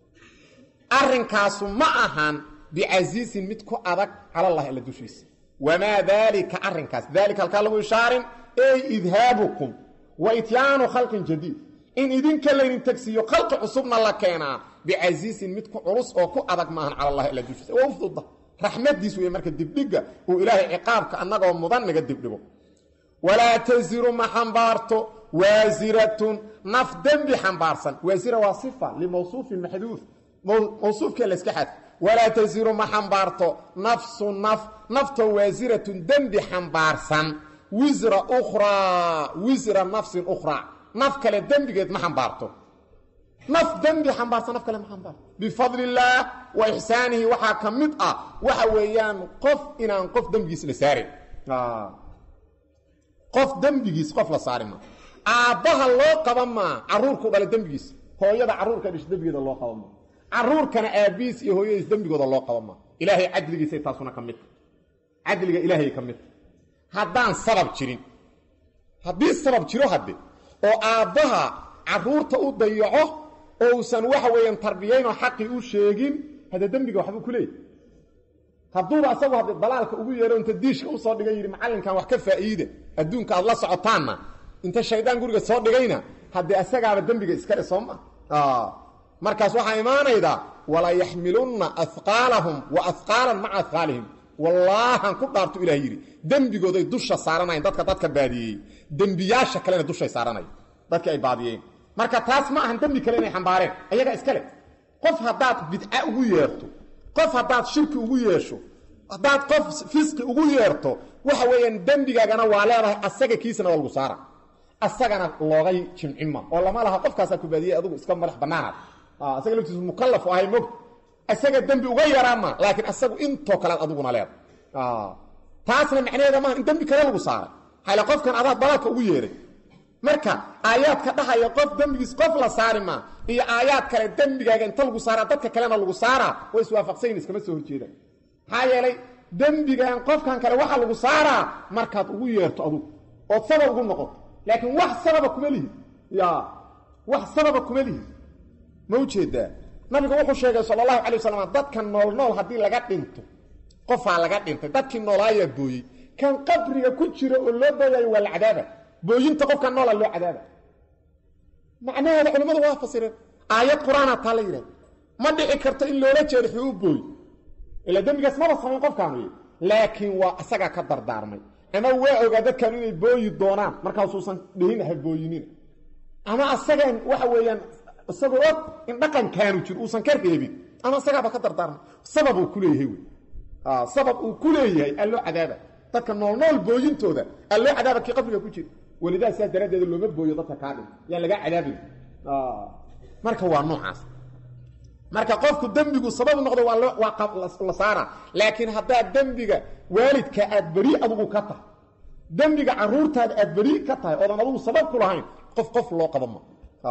arrinkaasu ma ahan bicasiisin mid ku adag calallahi alla dushiisa wamaa daalika arrinkaas daalika halkaa lagu ishaarin ey idhaabukum wa ityaanu khalqin jadiid in idinka laynin tagsiiyo khalqi cusubna la keenaa bicasiisin mid ku culus oo ku adag maahan cala allahi alla dushiisa waa u fududa raxmadiis weeye marka dibdhiga uu ilaahay ciqaabka annagoo mudan naga dibdhigo walaa tasiru ma xambaarto waasiratun naf dembi xambaarsan waasira waa sifa limawsuufin maxduuf mawsuufkee layska xadf walaa tasiru ma xambaarto nafsu naf naftoo waasiratun dembi xambaarsan wisra ukhraa wisra nafsin ukhraa naf kale dembigeed ma xambaarto naf dembi xambaarsan naf kale ma xambaarto bifadli illaah wa ixsaanihi waxaa ka mid ah waxa weeyaan qof inaan qof dembigiis la saarin qof dembigiis qof la saari maa aabbaha loo qaban maa caruurku dhala dembigiis hooyada caruurka dhish dembigeeda loo qaban maa caruurkana aabbihiis iyo hooyadiis dembigooda loo qaban maa ilaahay cadligiisay taasuna ka mid tahay cadliga ilaahay ka mid tahay haddaan sabab jirin haddii sabab jiro hadde oo aabbaha caruurta u dayaco oo uusan waxa weeyaan tarbiyaynoo xaqii u sheegin hadda dembiga waxbuu ku leeyahy hadduuba asagu hadda dalaalka ugu yeero inta diishka usoo dhigay yidhi macallinkan wax ka faa'iida adduunka aad la socotaanna inta shaydaan guriga soo dhigayna haddee asagaaba dembiga iskale soo ma markaas waxaa imaanayda wala yaxmilunna ahqaalahum wa ahqaalan maca ahqaalihim wallaahan ku dhaartu ilah yidhi dembigooday dusha saaranayan dadka dadka baadiyey dembiyaasha kalena dushay saaranaya dadkii ay baadiyeen marka taas ma ahan dembi kale inay xambaareen ayagaa iskale qof haddaad bidca ugu yeerto qof haddaad shirki ugu yeesho haddaad qof fisqi ugu yeerto waxa weeyaan dembigaagana waa leedahay asaga kiisana waa lagu saara asagana loogay jimcima oo lama laha qofkaasaa ku baadiyey adugu iska madax bannaanaad asaga laftiisu mukallaf ahay mog isaga dembi uga yaraama laakiin asagu intoo kalead aduguna leeda taasna macnaheeda maaha in dembi kale lagu saaray hale qofkan adaad dalaalka ugu yeeray marka aayaadka dhahaya qof dembigiis qof la saari maa iyo aayaad kale dembigaaga inta lagu saaraa dadka kalena lagu saaraa way iswaafaqsayin iskama soo horjeedaan maxaa yeelay dembigan qofkan kale waxaa lagu saaraa markaad ugu yeerto adugu ood sabab ugu noqoto laakiin wax sababa kuma lihi ya wax sababa kuma lihi ma ujeedaa nabigu wuxuu sheegay sala allahu calay wasalam dadka nool nool haddii laga dhinto qofaa laga dhintay dadkii noolaayaa booyey kan qabriga ku jira oo loo booyayo waa la cadaaba booyinta qofka noola loo cadaaba macnaheeda culimmadu waa fasireen aayad qur-aana taa la yidhahda ma dhici karto in loola jeedo xuu booy ilaa dembigaas maba samayn qofkaanu laakiin waa isagaa ka dardaarmay ama waa ogaa dadkaanu inay booyi doonaan markaasuusan dhihin ha booyinina ama asagaan waxa weeyaan isagoo og in dhaqankaanu jiro uusan ka reebin ama isagaaba ka dardaarmay sabab uu ku leeyahay wey sabab uu ku leeyahay alloo cadaaba dadka nool nool booyintooda alloo cadaaba kii qabriga ku jira welidaas saas daraaddeeda looma booyo dadka kaa dhin yaan lagaa cadaabin marka waa noocaas marka qofku dembigu sabab noqdo waa loo waa la saara laakiin haddaad dembiga waalidka aad beri adugu ka tahay dembiga caruurtaada aad beri ka tahay oodan adugu sabab ku lahayn qof qof loo qaba ma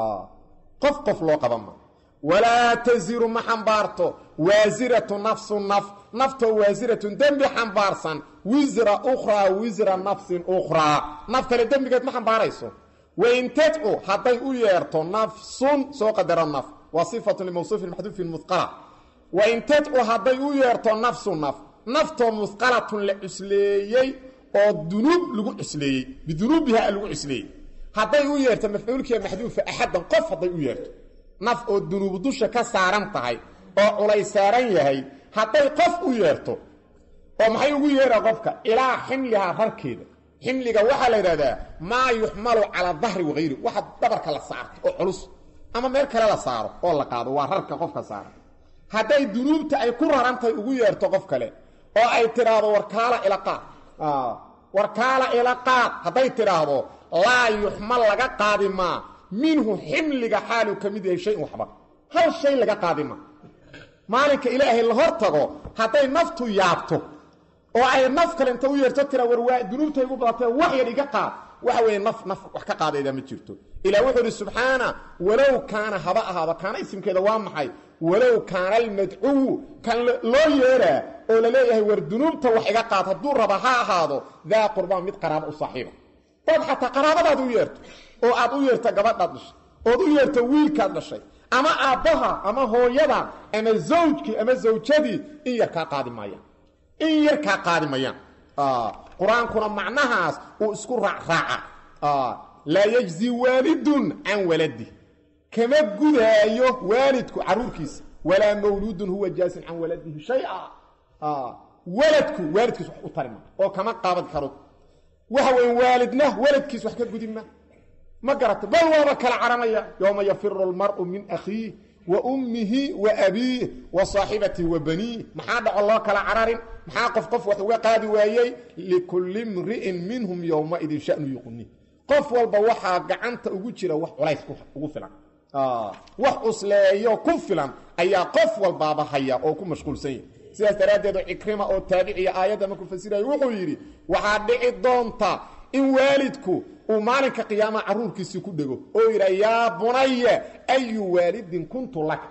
qof qof loo qaba ma walaa taziru ma xambaarto waasiratu nafsu naf naftoo waasiratun dembi xambaarsan wisra ukhraa wisra nafsin ukhraa naf kale dembigeed ma xambaarayso wain tadcu hadday u yeerto nafsun soo qadaro naf waa sifatu limawsuufin maxduufin muqala wain tadcu hadday u yeerto nafsu naf naftoo musqalatun la cusleeyey oo dunuub lagu cusleeyey bidunuubiha lagu cusleeyey hadday u yeerto mafcuulkiiya maxduufa axaddan qof hadday u yeerto naf oo dunuubu dusha ka saaran tahay oo culay saaran yahay hadday qof u yeerto oo maxay ugu yeeraa qofka ilaa ximlihaa rarkeeda ximliga waxaa la yidhahdaa maa yuxmalu calaa dahri wahayri waxa dhabarka la saarto oo culus ama meel kale la saaro oo la qaado waa rarka qofka saara hadday dunuubta ay ku rarantahay ugu yeerto qof kale oo ay tidhaahdo warkaala ila qaad warkaala ila qaad hadday tidhaahdo laa yuxmal laga qaadi maa minhu ximliga xaaluu ka mid yahay shayin waxba hal shay laga qaadi maa maalinka ilaahay la hor tago hadday naftu yaabto oo ay naf kale inta u yeerto tira war waa dunuubtay ugu badatee wax yar iga qaad waxa weeye naf naf wax ka qaadayda ma jirto ilaah wuxuu idhi subxaana walow kaana haba ahaaba kaana isimkeeda waa maxay walow kaana almadcuwu kan loo yeeraa oo la leeyahay war dunuubta wax iga qaad hadduu raba ha ahaado daa qurbaan mid qaraabo u saaxiiba dad xataa qaraabadaad u yeerto oo aad u yeerto gabadhaad dhashay ood u yeerto wiilkaad dhashay ama aabbaha ama hooyada ama zawjkii ama zawjadii in yar kaa qaadi maayaan in yar kaa qaadi mayaan qur-aankuna macnahaas uu isku raacraaca laa yajzi waalidun can waladi kama gudaayo waalidku caruurkiisa walaa mawluudun huwa jaasin can waladihi shaya waladku waalidkiis wax u tarima oo kama qaabad karo waxa weyn waalidna waladkiis wax ka gudima ma garata bal waaba kala caranaya yowma yafiru almar'u min akhiih wa ummihi wa abiih wa saaxibatihi wa baniih maxaa dhaco loo kala cararin maxaa qof qof wax uga qaadi waayey likulli mri'in minhum yowmaidin shanu yuqni qof walba waxaa gacanta ugu jira wax culays ugu filan wax cusleeyo ku filan ayaa qof walbaaba haya oo ku mashquulsan yahy sidaas daraaddeed cikrima oo taabiciya aayadda markuu fasiraya wuxuu yidhi waxaa dhici doonta in waalidku uu maalinka qiyaamaha carruurkiisii ku dhego oo yidha yaa bunaya ayu waalidin kuntu laka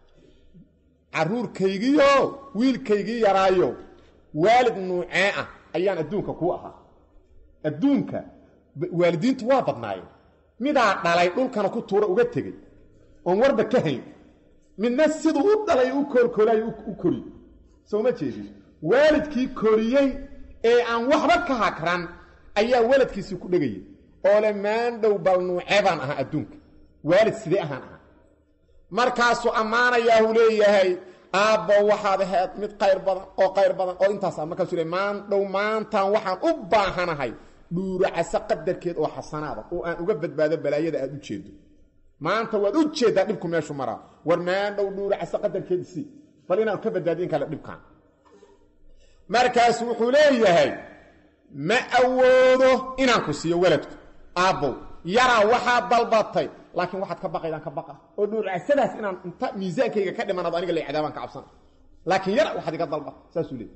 carruurkaygiio wiilkaygii yaraayo waalid nuucee ah ayaan adduunka kuu ahaa adduunka waalidiintu waa badnaayeen midaa dhalay dhulkana ku tuura uga tegey oon warba ka hayn midna siduu u dhalay u koolkoolayo u koriy soo ma jeedin waalidkii koriyey ee aan waxba ka hakran ayaa waladkiisii ku dhegayay oo le maandhow bal nuucee baan ahaa adduunka waalid sidee ahaan ahaa markaasuu ammaanayaahu leeyahay aabbo waxaad ahayd mid qayr badan oo qayr badan oo intaas markaasuu le maandhow maantaan waxaan u baahanahay dhuuracase qadarkeed oo xasanaada oo aan uga badbaado balaayada aad u jeedo maanta waad u jeeddaa dhibku meeshu maraa war maandhow dhuuracase qadarkeed isii bal inaan ka badbaadiyin kale dhibkaan markaasu wuxuu leeyahay ma awoodo inaan ku siiyo waladku aabbow yaraa waxaad dalbatay laakiin waxaad ka baqaydaan ka baqa oo dhuuracasadaas inaan inta miisaankayga ka dhimanaado aniga la cadaabaan ka cabsana laakiin yara waxaad iga dalba saasuu leey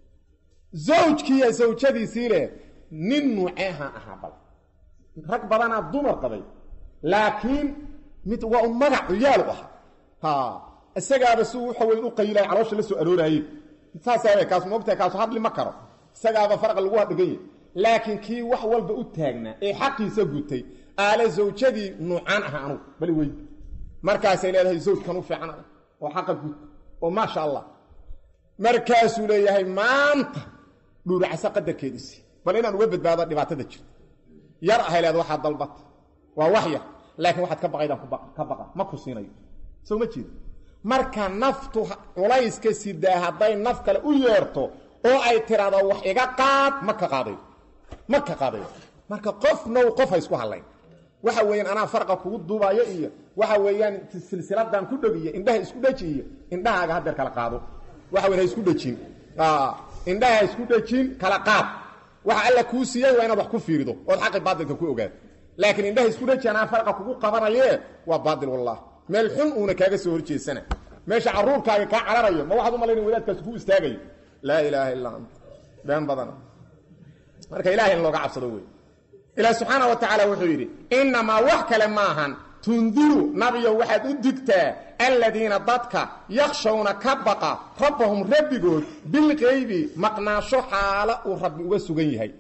zawjkiiya zawjadiisii leh nin nuuceehaan ahaa bal rag badanaa dumar qabay laakiin mid waa un magac cuyaalu ahaa ha isagaaba si waxa weyn u qayilahay caloosha la soo arooraayey saasaa kaas moogtahay kaasu hadli ma karo isagaaba farqa lagu hadhigan yahy laakiin kii wax walba u taagnaa ee xaqiisa gutay aale zawjadii nuucaan aha anugu bali weyd markaasay leedahay zawjkan u fiican adag oo xaqa gud oo maasha allah markaasuu leeyahay maanta dhuuracasa qadarkeediisii bal inaan uga badbaado dhibaatada jirta yar ahay leeda waxaad dalbata waa wax yar laakiin waxaad ka baqaydaan ka baqa ma ku siinayo soo ma jeeda marka naftu culayska sidaa hadday naf kale u yeerto oo ay tiraahdo wax iga qaad ma ka qaadayo ma ka qaadayo marka qofnow qof ha isku hadlayn waxa weeyaan anaa farqa kugu duubayo iyo waxa weeyaan silsiladan ku dhegiyo indhaha isku dheji iyo indhahaaga hadeer kala qaado waxa weyn ha isku dhejin indhaha ha isku dhejin kala qaad waxa alla kuu siiyey waa inaad wax ku fiirido ood xaqi baadilka ku ogaado laakiin indhaha isku dheji anaa farqa kugu qabanayee waa baadil wallah meel xun uuna kaaga soo horjeesana meesha caruurkaaga kaa cararayo ma waxaad u malayna wadaadkaas ku istaagayo laa ilaaha illaa anta been badana marka ilahay in looga cabsado wey ilaah subxaana wa tacaala wuxuu yidhi innamaa wax kale maahan tundiru nabiyow waxaad u digtaa aladiina dadka yakshawna ka baqa rabbahum rabbigood bilqaybi maqnaasho xaalo uu rabbi uga sugan yahay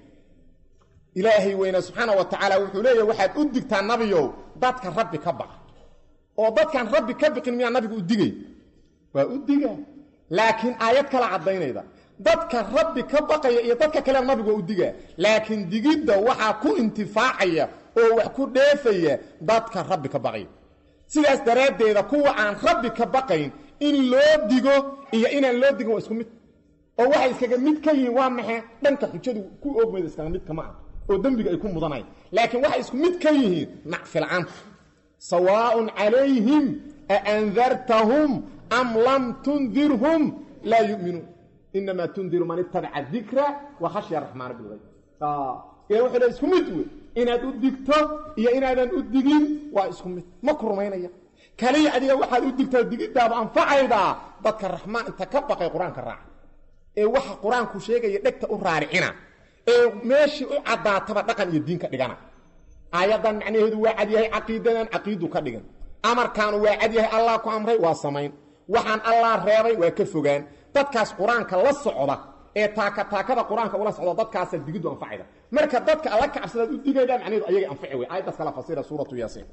ilaahay weyne subxaana wa tacaala wuxuu leeyahy waxaad u digtaa nabiyow dadka rabbi ka baqa oo dadkaan rabbi ka biqin miyaa nabigu u digay waa u diga laakiin aayad kala caddaynayda dadka rabbi ka baqaya iyo dadka kalea nabigu waa u digaa laakiin digidda waxaa ku intifaacaya oo wax ku dheefaya dadka rabbi ka baqaya sidaas daraaddeeda kuwa aan rabbi ka baqayn in loo digo iyo inaan loo digin waa isku mid oo waxay iskaga mid ka yihiin waa maxay dhanka xujadu ku oogmayda iskaga mid kama ah oo dembiga ay ku mudanayan laakiin waxay isku mid ka yihiin nacfilcaanta sawaaءun calayhim aandartahum am lam tundirhum laa yuminuun inamaa tundiru man itabaca dikra wa khashya raxmaana bilgayb ila wuxuu le isku mid wey inaad u digto iyo inaadan u digin waa isku mid ma ku rumaynaya kaliya adiga waxaad u digtaa digiddaadu anfacaydaa dadka raxmaan inta ka baqay qur-aanka raaca ee waxa qur-aanku sheegaya dhegta u raaricina ee meeshii u caddaataba dhaqan iyo diin ka dhigana aayaddan macnaheedu waa cad yahay caqiidadan caqiidu ka dhigan amarkaanu waa cad yahay allah ku amray waa samayn waxaan allah reebay waa ka fogaan dadkaas qur-aanka la socda ee taaka taakada qur-aanka ula socda dadkaasa digiddu anfacayda marka dadka alla ka cabsadaad u digayda macnaheedu ayaga anfaci wey aayaddaas kala fasira suuratu yaasiin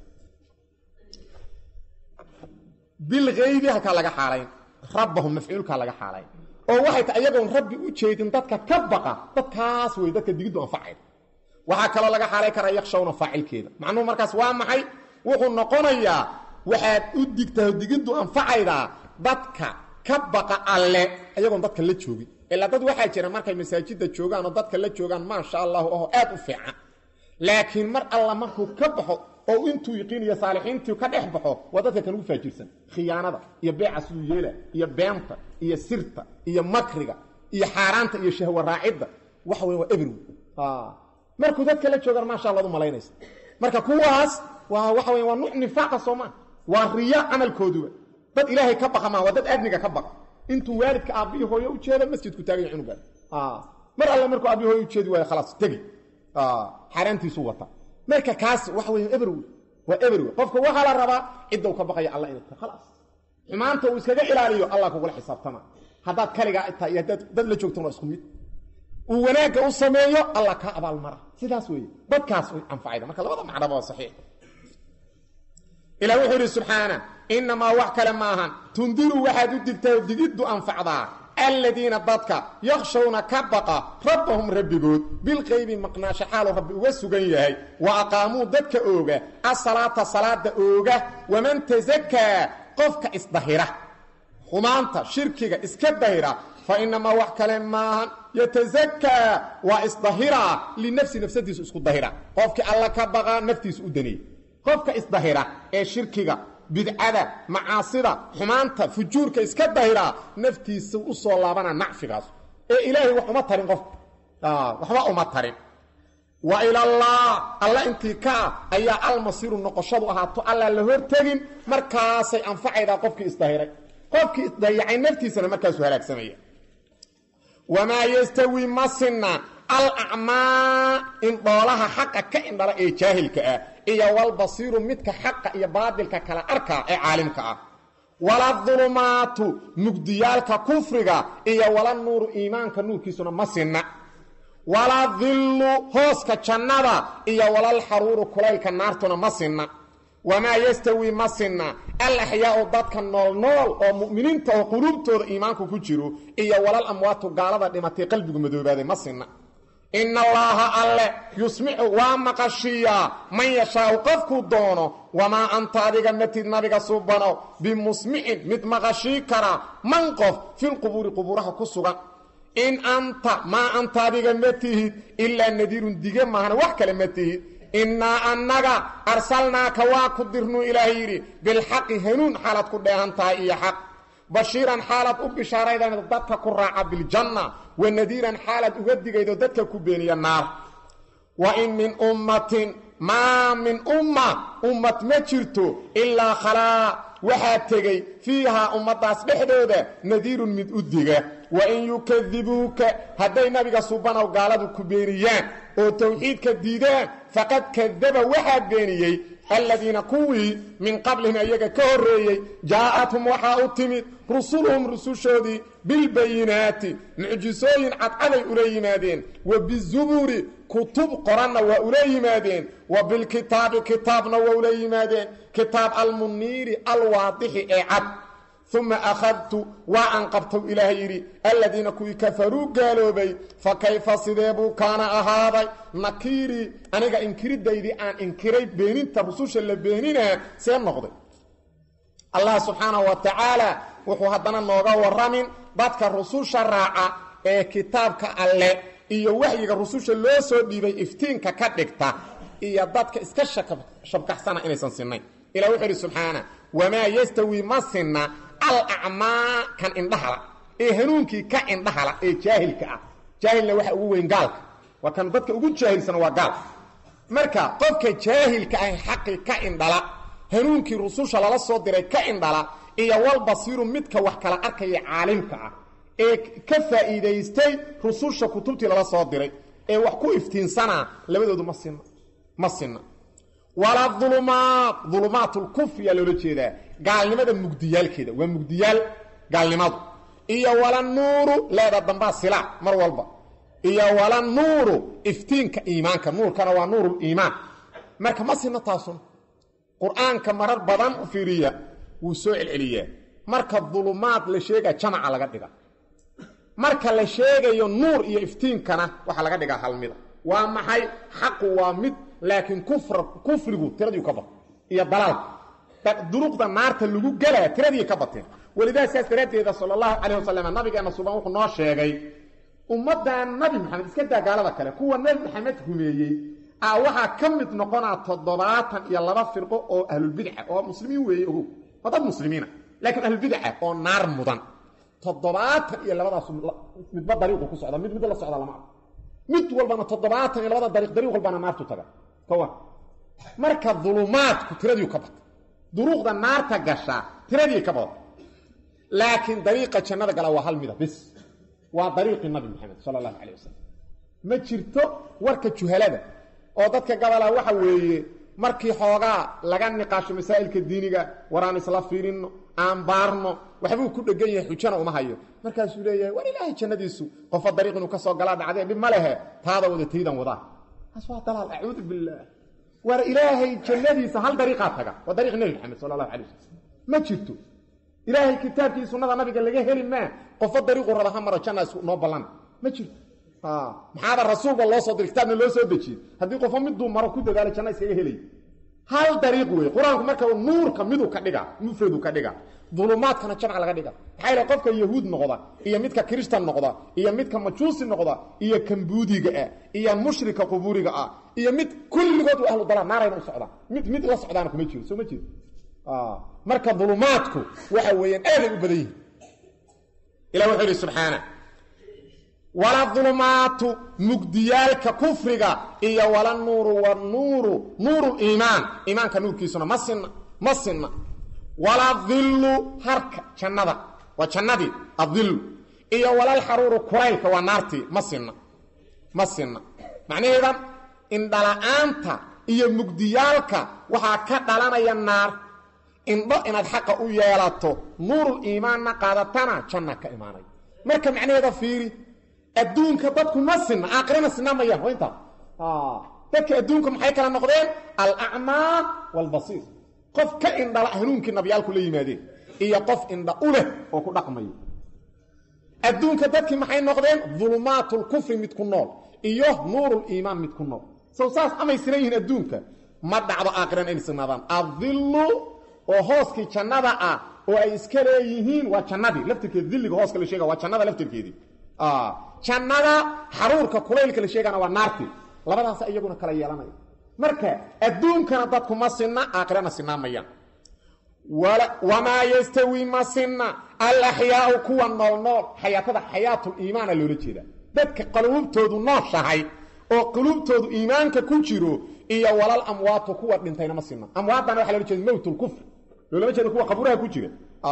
bilgaybi halkaa laga xaalayn rabbahum mafcuulkaa laga xaalayn oo waxay ta ayagoon rabbi u jeedin dadka ka baqa dadkaas wey dadka digiddu anfacayda waxaa kaloo laga xaalay karaa yakshawna faacilkeeda macnuhu markaas waa maxay wuxuu noqonayaa waxaad u digtaa digiddu anfacaydaa dadka ka baqa alle ayagoon dadka la joogin ilaa dad waxaa jira markay masaajidda joogaan oo dadka la joogaan maasha allahu aho aad u fiican laakiin mar alla markuu ka baxo oo intuu yiqiiniyo saalixiintii ka dhex baxo waa dadka kan ugu faajirsan khiyaanada iyo beeca siduu yeela iyo beenta iyo sirta iyo makriga iyo xaaraanta iyo shahwa raacidda waxa weyn waa ebrow markuu dadka la joogaan maasha allaad u malaynaysa marka kuwaas waa waxa weya waa nuuc nifaaqa soo maa waa riya camalkooduba dad ilaahay ka baqa maa waa dad adniga ka baqa intuu waalidka aabbihi hooyo u jeeda masjidku taaganya cunugaan mar alle markuu aabbihi hooyo u jeedi waayo khalaas tegi xaaraantiisu wata marka kaas waxa weya ebrow waa ebrow qofka waxaa la rabaa cidda u ka baqaya alla inay tahay khalaas xumaanta uu iskaga ilaaliyo allah kugula xisaabtama haddaad kaligaa tahay iyo haddaad dad la joogtan waa isku mid uu wanaagga u sameeyo allah kaa abaalmara sidaas weeye dadkaas way anfacayda marka labada macnaba waa saxiix ilah wuxuu yidhi subxaana innamaa wax kale maahan tundiru waxaad u digtaa digiddu anfacdaa aladiina dadka yakshawna ka baqa rabbahum rabbigood bilqaybi maqnaasho xaaluu rabbi uga sugan yahay wa aqaamuu dadka ooga asalaata salaada ooga waman tasakaa qofka isdahira xumaanta shirkiga iska dahira fa inamaa wax kale maahan yatasakaa waa isdahiraa linafsi nafsadiisu isku dahira qofkii alla ka baqaa naftiisu u daniyey qofka isdahira ee shirkiga bidcada macaasida xumaanta fujuurka iska dahiraa naftiisa u soo laabana nacfigaas ee ilaahay wax uma tarin qofka waxba uma tarin wa ilallah alla intii ka ah ayaa almasiiru noqoshadu ahaato allaa la hortegin markaasay anfacaydaa qofkii isdahiray qofkii isdayacay naftiisana markaasuu halaagsamaya wamaa yastawi ma sinna alacmaa indhoolaha xaqa ka indhala ee jaahilka ah iyo walbasiiru midka xaqa iyo baadilka kala arkaa ee caalimka ah wala dulumaatu mugdiyaalka kufriga iyo wala nuuru iimaanka nuurkiisuna ma sinna wala dillu hooska jannada iyo walalxaruuru kulaylka naartuna ma sinna wamaa yastawi ma sinna alaxyaau dadka noolnool oo mu'miniinta oo quluubtooda iimaanku ku jiro iyo walal amwaatu gaalada dhimatay qalbigu madoobaaday ma sinna ina allaaha alle yusmicu waa maqashiiyaa man yashaau qofkuu doono wamaa anta adiga matid nabiga subano bimusmicin mid maqashii kara man qof filqubuuri qubuuraha ku sugan in anta maa anta adiga ma tihid ilaa nadiirun dige maahana wax kale ma tihid innaa annaga arsalnaaka waa ku dirnuu ilaah yidhi bilxaqi hanuun xaalaad ku dheehan tahay iyo xaq bashiiran xaalaad u bishaaraydan dadka ku raaca biljanna wa nadiiran xaalaad uga digaydo dadka ku beeniya naar wa in min ummatin maa min umma ummad ma jirto ilaa khalaa waxaa tegey fiihaa ummaddaas dhexdooda nadiirun mid u diga wa in yukadibuuka hadday nabiga subanow gaaladu ku beeniyaan oo tawxiidka diidaan faqad kadaba waxaa beeniyey aladiina kuwii min qablihim ayaga ka horreeyey jaa'athum waxaa u timid rusuluhum rusushoodii bilbayinaati mucjisooyin cadcaday ula yimaadeen wa bizuburi kutub qoranna waa ula yimaadeen wa bilkitaabi kitaabna waa ula yimaadeen kitaab almuniiri alwaadixi ee cad uma akhadtu waa an qabtow ilaah yidhi aladiina kuwii kafaruu gaaloobay fa kayfa sidee buu kaana ahaaday nakiirii aniga inkiridaydii aan inkiray beeninta rususha la beeninaa see noqday allah subxaanahu wa tacaala wuxuu haddana nooga warramin dadka rususha raaca ee kitaabka alle iyo waxyiga rususha loo soo dhiibay iftiinka ka dhigta iyo dadka iska shabkaxsana inaysan sinnayn ilah wuxuu idhi subxaana wamaa yastawi ma sinna alacmaa kan indhahala ee hanuunkii ka indhahala ee jaahilka ah jaahilna waxa ugu weyn gaalka waa kan dadka ugu jaahilsana waa gaalka marka qofka jaahilka ah xaqii ka indhala hanuunkii rususha lala soo diray ka indhala iyo walbasiiru midka wax kala arkaya caalimka ah ee ka faa'iidaystay rususha kutubtii lala soo diray ee wax ku iftiinsanaa labadoodu ma sinna ma sinna walaa ulumaat ulumaatulkufriyaa loola jeedaa gaalnimada mugdiyaalkeeda waa mugdiyaal gaalnimadu iyo wala nuuru leeda dambaa silaa mar walba iyo wala nuuru iftiinka iimaanka nuurkana waa nuuruliimaan marka ma sinna taasuna qur-aanka marar badan u fiiriya wuu soo celceliyaa marka dulumaad la sheegaa jamaca laga dhiga marka la sheegayo nuur iyo iftiinkana waxaa laga dhigaa halmida waa maxay xaqu waa mid laakiin kufrigu tiradii ka bato iyo dalaalka duruqda naarta lagu gelaa tiradii ka bateen walidaa saas daraaddeeda sal allahu calayh wasalam nabigeena suban wuxuu noo sheegay ummaddan nabi maxamed iska daa gaalada kale kuwa nabi maxamed rumeeyey a waxaa ka mid noqonaa toddobaatan iyo laba firqo oo ahlulbidca oo muslimiin weeye ogow waa dad muslimiina laakiin ahlulbidca oo naar mudan toddobaatan iyo labadaas midba dariiqu ku socda mid mid la socda lama arko mid walbana toddobaatan iyo labada dariiq dariiq walbana naartu taga kawa marka dulumaadku tiradii ka bata duruuqda naarta gashaa tiradii ka bada laakiin dariiqa jannada gala waa hal mida bis waa dariiqii nabi maxamed sala allahu calay wasalam ma jirto warka juhalada oo dadka gabalaa waxa weeye markii xoogaa laga niqaasho masaa'ilka diiniga war aan isla fiirinno aan baarno waxbuu ku dhegan yahay xujana uma hayo markaasuu leeyahay war ilaahay jannadiisu qofa dariiq inuu ka soo galaa dhacdee dhib ma lehe taada wada taydan wadaa taas waa dalaal acuudu billaah war ilaahay jannadiisa hal dariiqaa taga waa dariiq nebi maxamed sala allahu calay wasalam ma jirto ilaahay kitaabkii sunnada nabiga laga heli maa qofo dariiqu raba ha maro janna noo ballan ma jirto maxaaba rasuulba loo soo diray kitaabna loo soo dejiyey haddii qofo miduu maro ku dadaalo janna iskaga helay hal dariiq wey qur-aanku marka nuurka miduu ka dhiga mufradu ka dhiga dulumaadkana jamca laga dhiga maxaa yidhaha qofka yahuud noqda iyo midka kiristan noqda iyo midka majuusi noqda iyo kan buudiga ah iyo mushrika qubuuriga ah iyo mid kulligood ahlu dalaa naarayna u socdaan mid mid la socdaana kuma jiro soo ma jiro marka dulumaadku waxa weeyaan aaday u badan yihin ilah wuxuu yidhi subxaana wala dulumaatu mugdiyaalka kufriga iyo wala nuuru wanuuru nuuru liimaan iimaanka nuurkiisuna ma sinna ma sinna wala dillu harka jannada waa jannadii adillu iyo walalxaruuru kuraylka waa naartii ma sinna ma sinna macnaheeda indhala-aanta iyo mugdiyaalka waxaa ka dhalanaya naar indho inaad xaqa u yeelato nuurul iimaanna qaadatana janna ka imaanay marka macnaheeda fiiri adduunka dadku ma sinna aakhirana sinaa mayaan waa intaa dadka adduunka maxay kala noqdeen alacmaa waalbasiir qof ka indhala hanuunkii nabiyaalku la yimaadeen iyo qof indha u leh oo ku dhaqmaya adduunka dadkii maxay noqdeen dulumaatlkufri mid ku nool iyo nuuruliimaan mid ku nool sow saas amay sinan yihiin adduunka ma dhacdo aakhirana inay sinaadaan adillu oo hooskii jannada ah oo ay iska leeyihiin waa jannadii laftirkeedi dilliga hooska la sheega waa jannada laftirkeedii jannada xaruurka kulaylka la sheegana waa naartii labadaas iyaguna kala yeelanaya marka adduunkana dadku ma sinna aakhirana sinaa mayaan wamaa yastawi ma sinna alaxyaau kuwa nool nool xayaatada xayaatuliimaana loola jeeda dadka quluubtoodu nooshahay oo quluubtoodu iimaanka ku jiro iyo walal amwaatu kuwa dhintayna ma sinna amwaadana waxa loola jeeda mowtlkufr loolama jeeda kuwa qabuuraha ku jira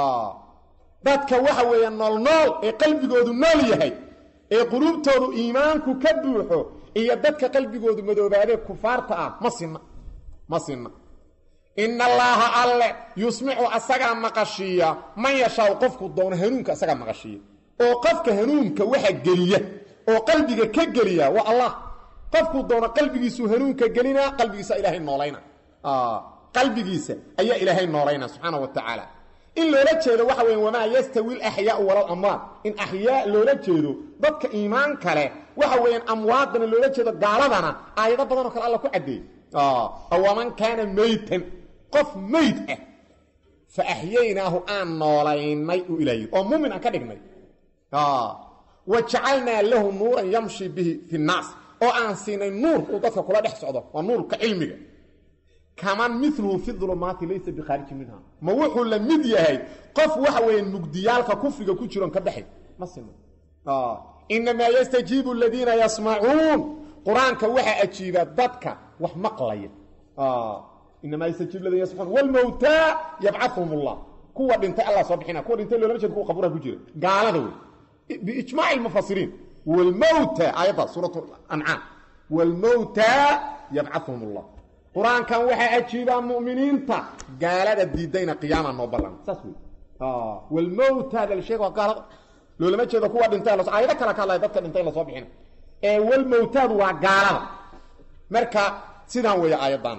dadka waxa weeye nool nool ee qalbigoodu nool yahay ee quluubtoodu iimaanku ka buuxo iyo dadka qalbigoodu madoobaadee kufaarta ah ma sinna ma sinna ina allaaha alle yusmicu asagaa maqashiiya man yashaau qofku doono hanuunka asagaa maqashiiya oo qofka hanuunka waxa geliya oo qalbiga ka geliya waa allah qofkuu doono qalbigiisuu hanuunka gelinaa qalbigiisa ilaahay noolayna qalbigiisa ayaa ilaahay noolayna subxaana wa tacaala in loola jeedo waxa weya wamaa yastawi alaxyaau walal amwaad in axyaa loola jeedo dadka iimaan kale waxa weeyaan amwaadana loola jeedo gaaladana aayado badanoo kale alla ku caddeeyey awaman kaana meytan qof meyd ah fa axyaynaahu aan noolaynay uu ilaah yidhi oo muumin aan ka dhignay wa jacalnaa lahu nuuran yamshi bihi fi nnaas oo aan siinay nuur uu dadka kula dhex socdo waa nuurka cilmiga kaman miluhu fi dulumaati laysa bikhaariji minha ma wuxuu la mid yahay qof waxa weeyaan mugdiyaalka kufriga ku jiroon ka baxay ma sima inamaa yastajiibu aladiina yasmacuun qur-aanka waxaa ajiiba dadka wax maqlaya inamaa yastajiibu ladina yasmacuun walmowtaa yabcahum allah kuwa dhintay allah soo bixina kuwa dhintay loolama jeeda kuwa qabuuraha ku jira gaalada wey biijmaaci lmufasiriin walmowta aayadda suurat ancaam walmowtaa yabcahum allah qur-aankan waxaa ajiibaa mu'miniinta gaalada diidayna qiyaama noo ballan saas wey walmowtaada la sheega waa gaalada loolama jeedo kuwa dhintay aayado kale ka hadlaya dadka dhintay in lasoo bixina ee walmowtaadu waa gaalada marka sidaan weeye aayaddan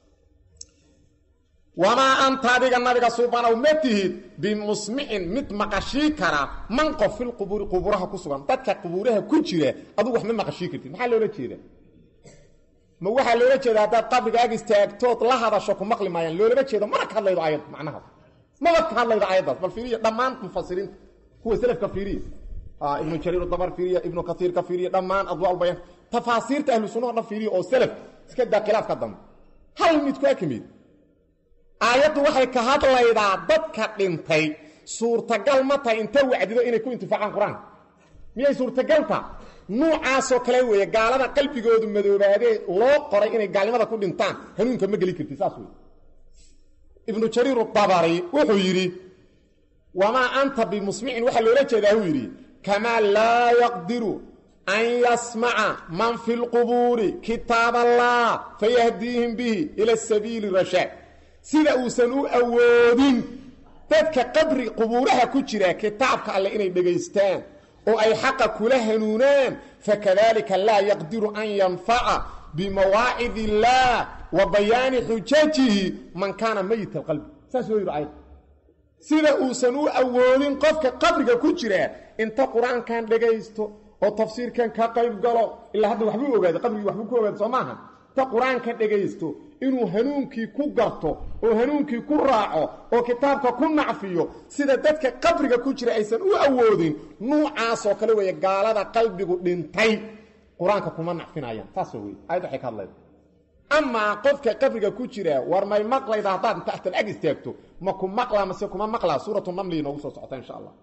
wamaa anta adiga nabiga suubanow ma tihid bimusmicin mid maqashii kara man qof filqubuuri qubuuraha ku sugan dadka qubuuraha ku jira adugu wax ma maqashii kartid maxaa loola jeeda ma waxaa loola jeeda haddaad qabrigaaga istaagtood la hadasho ku maqli maayaan loolama jeedo mana ka hadlaydo aayad macnahaas maba ka hadlaydo aayaddaas bal fiiriya dhammaan mufasiriinta kuwa selafka fiiriya ibnu jariir dabar fiiriya ibnu kasiirka fiiriya dhammaan adwaa bayan tafaasiirta ahlu sunna o dhan fiiriya oo selaf iska daa khilaafka dambe hal mid ku akamid aayaddu waxay ka hadlaydaa dadka dhintay suurtagal ma tahay inta wacdido inay ku intifaacaan qur-aanka miyay suurtagalta nuucaasoo kale weeye gaalada qalbigoodu madoobaadee loo qoray inay gaalnimada ku dhintaan hanuunka ma geli karti saas wey ibnu jariir abari wuxuu yidhi wamaa anta bimusmicin waxaa loola jeedaa uu yidhi kamaa laa yaqdiru an yasmaca man fi lqubuuri kitaab allah fayahdiihim bihi ila sabiili rashaad sida uusan u awoodin dadka qabri qubuuraha ku jira kitaabka alle inay dhegaystaan oo ay xaqa kula hanuunaan fakadalika laa yaqdiru an yanfaca bimawaacid illaah wa bayaani xujajihi man kaana mayit alqalbi saas loo yidhi ayad sida uusan u awoodin qofka qabriga ku jira inta qur-aankan dhegaysto oo tafsiirkan ka qayb galo ilaa hadda waxbuu ogaaday qabrigii waxbuu ku ogaaday soo maaha inta qur-aanka dhegaysto inuu hanuunkii ku garto oo hanuunkii ku raaco oo kitaabka ku nacfiyo sida dadka qabriga ku jira aysan u awoodin nuucaasoo kale weeye gaalada qalbigu dhintay qur-aanka kuma nacfinayaan saasoo wey ayad waxay ka hadlayda amaa qofka qabriga ku jira war may maqlayda haddaad inta axtal ag istaagto ma ku maqlaa mase kuma maqlaa suuratu namli inoogu soo socota insha allah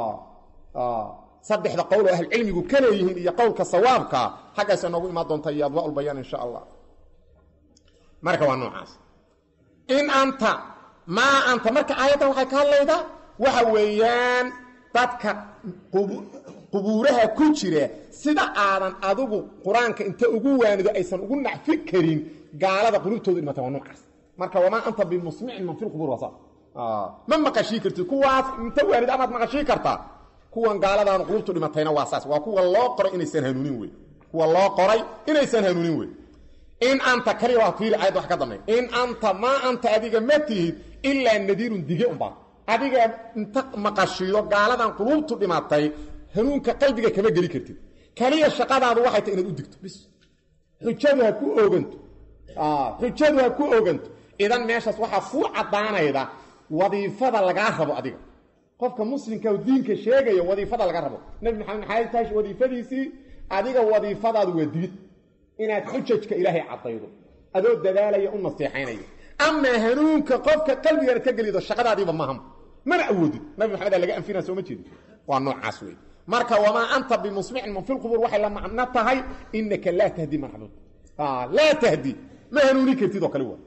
saddexda qowl oo ahlucilmigu ka leeyihiin iyo qowlka sawaabka xaggaasa noogu imaan doonta iyo adwaaulbayaan insha allah marka waa noocaas in anta maa anta marka aayaddan waxay ka hadlaydaa waxa weeyaan dadka qubuuraha ku jira sida aadan adigu qur-aanka inta ugu waanido aysan ugu nacfi karin gaalada qulubtooda dhimata waa noocaas marka wamaa anta bimusmicin man fi lqubuur waa saas ma maqashii kartid kuwaas inta waanid amaad maqashii kartaa kuwan gaaladaanu qulubtu dhimatayna waa saas waa kuwa loo qoray inaysan hanuunin wey kuwa loo qoray inaysan hanuunin wey in anta kaliya waa fiiri ayad wax ka dambeey in anta maa anta adiga ma tihid ilaa nadiirun dige unbaa adiga inta maqashiido gaaladan qulubtu dhimatay hanuunka qalbiga kama geli kartid kaliya shaqadaadu waxay tahay inaad u digto bis xujadu ha ku ooganto xujadu ha ku ooganto idan meeshaas waxaa kuu caddaanayda wadiifada lagaa rabo adiga qofka muslimka oo diinka sheegaya wadiifada laga rabo nabi maxamed maxay tahay wadiifadiisii adiga wadiifadaadu waa digid inaad xujajka ilaahay caddaydo adoo dadaalaya u naseexaynaya amaa hanuunka qofka qalbigaad ka gelido shaqadaadiiba maham mana awoodid nabi maxamed aa laga anfina sooma jeedi waa noocaas wey marka wamaa anta bimusmicin man fi lqubuur waxay la macno tahay inaka laa tahdi man xabuud laa tahdi ma hanuuni kartid oo kale wa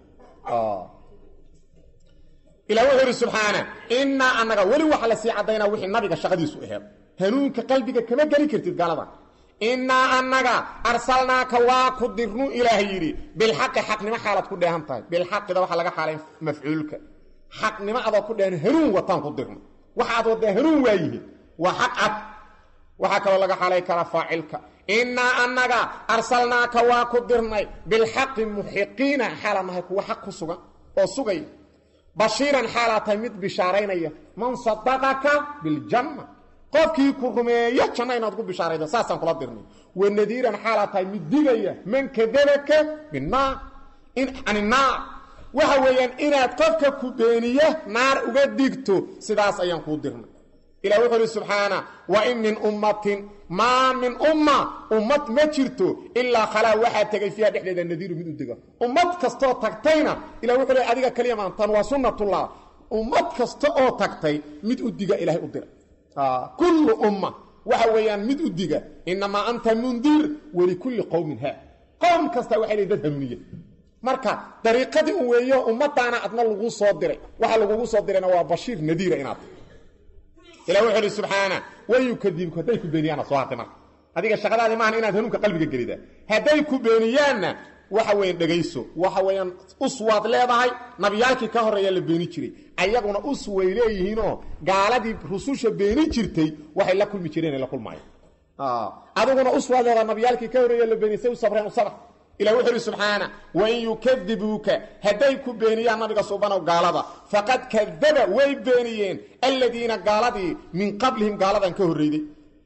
ilah wuxuu ihi subxaana innaa annaga weli waxa la sii caddaynaa wixii nabiga shaqadiisu aheed hanuunka qalbiga kama geli kartid gaalada innaa annaga arsalnaaka waa ku dirnu ilaah yidhi bilxaqi xaqnimo xaalaad ku dheehan tahay bilxaqida waxaa laga xaalay mafcuulka xaqnimo adoo ku dheehan hanuun wataan ku dirno waxaad waddaa hanuun waayihiin waa xaq cad waxaa kaloo laga xaalay karaa faacilka innaa annaga arsalnaaka waa ku dirnay bilxaqi muxiqiina xaala nahay kuwa xaq ku sugan oo sugaya bashiiran xaalaa tahay mid bishaaraynaya man sadaqaka biljanna qofkii ku rumeeyo janna inaad ku bishaaraydo saasaan kula dirnay wanadiiran xaalaa tahay mid digaya man kadabaka binnaar can innaar waxa weeyaan inaad qofka ku beeniya naar uga digto sidaas ayaan kuu dirnay ilah wuxuu uhi subxaana wa in min ummatin maa min umma ummad ma jirto ilaa khalaa waxaa tegay fiiha dhexdeeda nadiiru mid u dega ummad kastoo tagtayna ilah wuxuu le adiga kaliya maantan waa sunnatullah ummad kasta oo tagtay mid u diga ilahay u dira kullu umma waxa weeyaan mid u diga inamaa anta mundir walikulli qowmin haa qowm kasta waxay leeyiin dad hanuuniya marka dariiqadii u weeyo ummadaana adna lagu soo diray waxa lagugu soo dirayna waa bashiir nadiira inaad ilah wuxuu ihi subxaana wayukadibku hadday ku beeniyaanna soo hartay marka adiga shaqadaadii maahan inaad hanuunka qalbiga gelida hadday ku beeniyaanna waxa weeyaan dhegayso waxa weeyaan us waad leedahay nabiyaalkii ka horreeyaa la beeni jiray ayaguna us way leeyihiinoo gaaladii rususha beeni jirtay waxay la kulmi jireen ay la kulmaayeen adiguna us waad leedahay nabiyaalkii ka horreeya la beeni say u sabreen u sabr ilah wuxuu ihi subxaana wain yukadibuuka hadday ku beeniyaan nabiga subanow gaalada faqad kadaba way beeniyeen aladiina gaaladii min qablihim gaaladan ka horreyday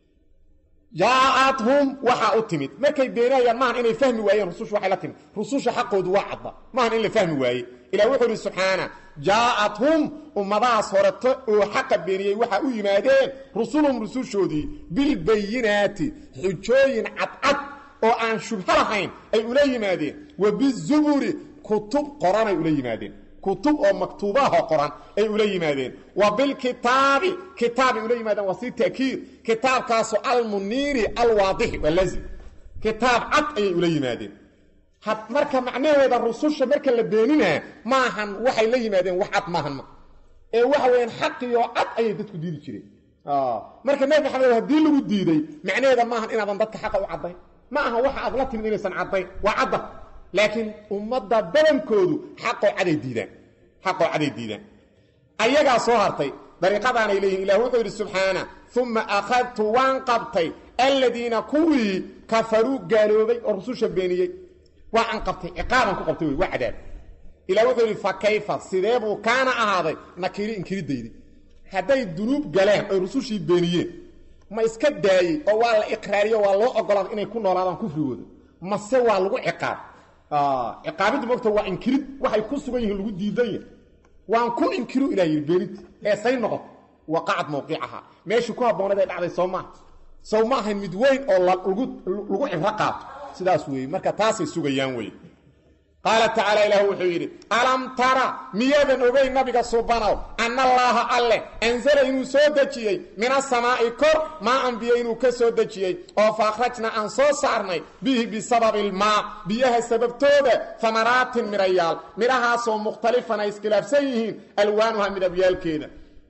jaacathum waxaa u timid markay beenayaan maahan inay fahmi waayeen rususha waxay la timid rususha xaqoodu waa cadda maahan in la fahmi waaye ilah wuxuu ihi subxaana jaacathum ummadahaas horeto oo xaqa beeniyey waxaa u yimaadeen rusulhum rusushoodii bilbayinaati xujooyin cadcad oo aan shubho lahayn ay ula yimaadeen wa bizuburi kutub qoranay ula yimaadeen kutub oo maktuubaha qoran ay ula yimaadeen wa bilkitaabi kitaabay ula yimaadeen waa si ta'kiid kitaabkaasu almuniiri alwaadixi waa lazim kitaab cad ayay ula yimaadeen marka macnaheeda rususha marka la beeninaa maahan waxay la yimaadeen wax cad maahan ma ee waxa weyaan xaqiyo cad ayay dadku diidi jireen marka nabi maxamed haddii lagu diiday macnaheeda maahan inaadan dadka xaqa u caddayn ma aha waxa aad la timid inaysan caddayn waa cadda laakiin ummadda badankoodu xaqoo caday diidaan xaqoo caday diidaan ayagaa soo hartay dariiqadaanay leeyihin ilah wuxuu yidhi subxaana uma akhadtu waan qabtay aladiina kuwii kafaruu gaaloobay oo rususha beeniyey waa aan qabtay ciqaaban ku qabtay wey waa cadaab ilah wuxuu yidhi fa kayfa sidee buu kaana ahaaday nakiri inkiridaydi hadday dunuub galeen oy rusushii beeniyeen ma iska daayey oo waa la iqraariyo waa loo ogolaaday inay ku noolaadaan kufrigooda mase waa lagu ciqaab ciqaabiddu mogta waa inkirid waxay ku sugan yihiin lagu diidan yahay waan ku inkiru ilah yidhi beeninta ee say noqoto waqacad mawqicaha meeshii ku habboonayd ay dhacday soo maaha sow ma ahayn mid weyn oo lagu cibro qaato sidaas weeye marka taasay sugayaan weye qaala tacaala ilaah wuxuu yidhi alam tara miyaadan ogeyn nabiga subanow anna allaaha alleh anzala inuu soo dejiyey min asamaa'i kor maa anbiya inuu ka soo dejiyey oo fa akhrajna aan soo saarnay bihi bisababi ilmaa biyaha sababtooda famaraatin midhayaal midhahaasoo mukhtalifan ay iskhilaafsan yihiin alwaanuha midabyaalkeeda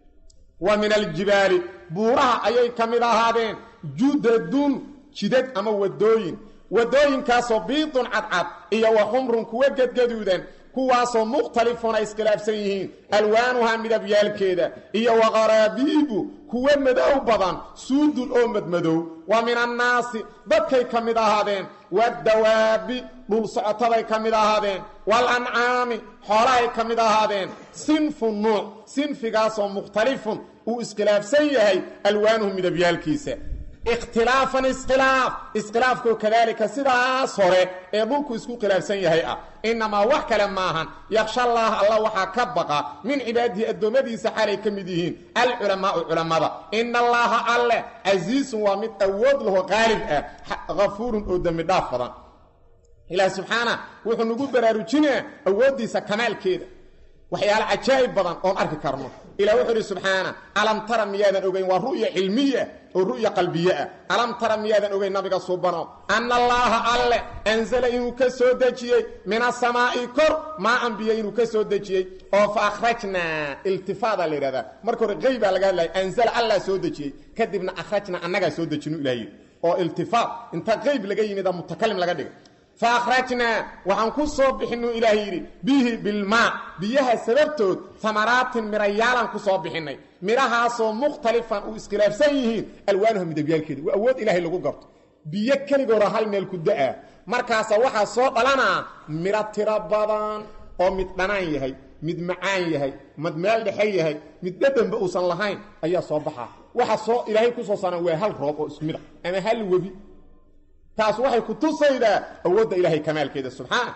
wa min aljibaali buuraha ayay ka mid ahaadeen judadun jidad ama wadooyin wadooyinkaasoo biidun cadcad iyo wa xumrun kuwa gedgaduudan kuwaasoo mukhtalifun ay iskhilaafsan yihiin alwaanuha midabyaalkeeda iyo wa qaraabiibu kuwa madow badan suudun oo madmadow wa min annaasi dadkay ka mid ahaadeen waddawaabi dhul socotaday ka mid ahaadeen waalancaami xoolahay ka mid ahaadeen sinfu nuuc sinfigaasoo mukhtalifun uu iskhilaafsan yahay alwaanuhu midabyaalkiisa ikhtilaafan iskhilaaf iskhilaafkoo kadaalika sidaas hore ee dhulku isku khilaafsan yahay ah innamaa wax kale maahan yaksha allaah alla waxaa ka baqa min cibaadihi addoommadiisa xaalay ka mid yihiin alculamaau culammada ina allaaha alleh casiisun waa mid awood laho qaalib ah hafuurun oo dembi dhaaf badan ilaah subxaana wuxuu nagu baraarujinaa awooddiisa kamaalkeeda waxyaale cajaa'ib badan oon arki karno ilah wuxuu idhi subxaana alam tara miyaadan ogeyn waa ru'ya cilmiya oo ru'ya qalbiye ah alam tara miyaadan ogeyn nabiga subano anna allaaha alleh anzala inuu ka soo dejiyey min asamaa'i kor maa anbiya inuu ka soo dejiyey oo fa akhrajnaa iltifaadaa la yidhahdaa marka hore qeybaa laga hadlaya anzala allah soo dejiyey kadibna akhrajnaa annagaa soo dejinu ilah yidhi oo iltifaat inta qeyb laga yimida mutakalim laga dhigay faakhrajnaa waxaan ku soo bixinu ilaah yidhi bihi bilmaa biyaha sababtood amaraatin midhayaalaan ku soo bixinay midhahaasoo mukhtalifan uu iskhilaafsan yihiin alwaanuha midabyaalkeeda waa awood ilaahay lagu garto biyo keligooda hal meel ku da-a markaasa waxaa soo dhalanaa midho tiro badan oo mid dhanaan yahay mid macaan yahay mid meel dhexe yahay mid dhadhanba uusan lahayn ayaa soo baxaa waxa soo ilaahay kusoo saaran waa hal roob oo isku mid a ama hal webi taas waxay ku tusaydaa awoodda ilaahay kamaalkeeda subxaana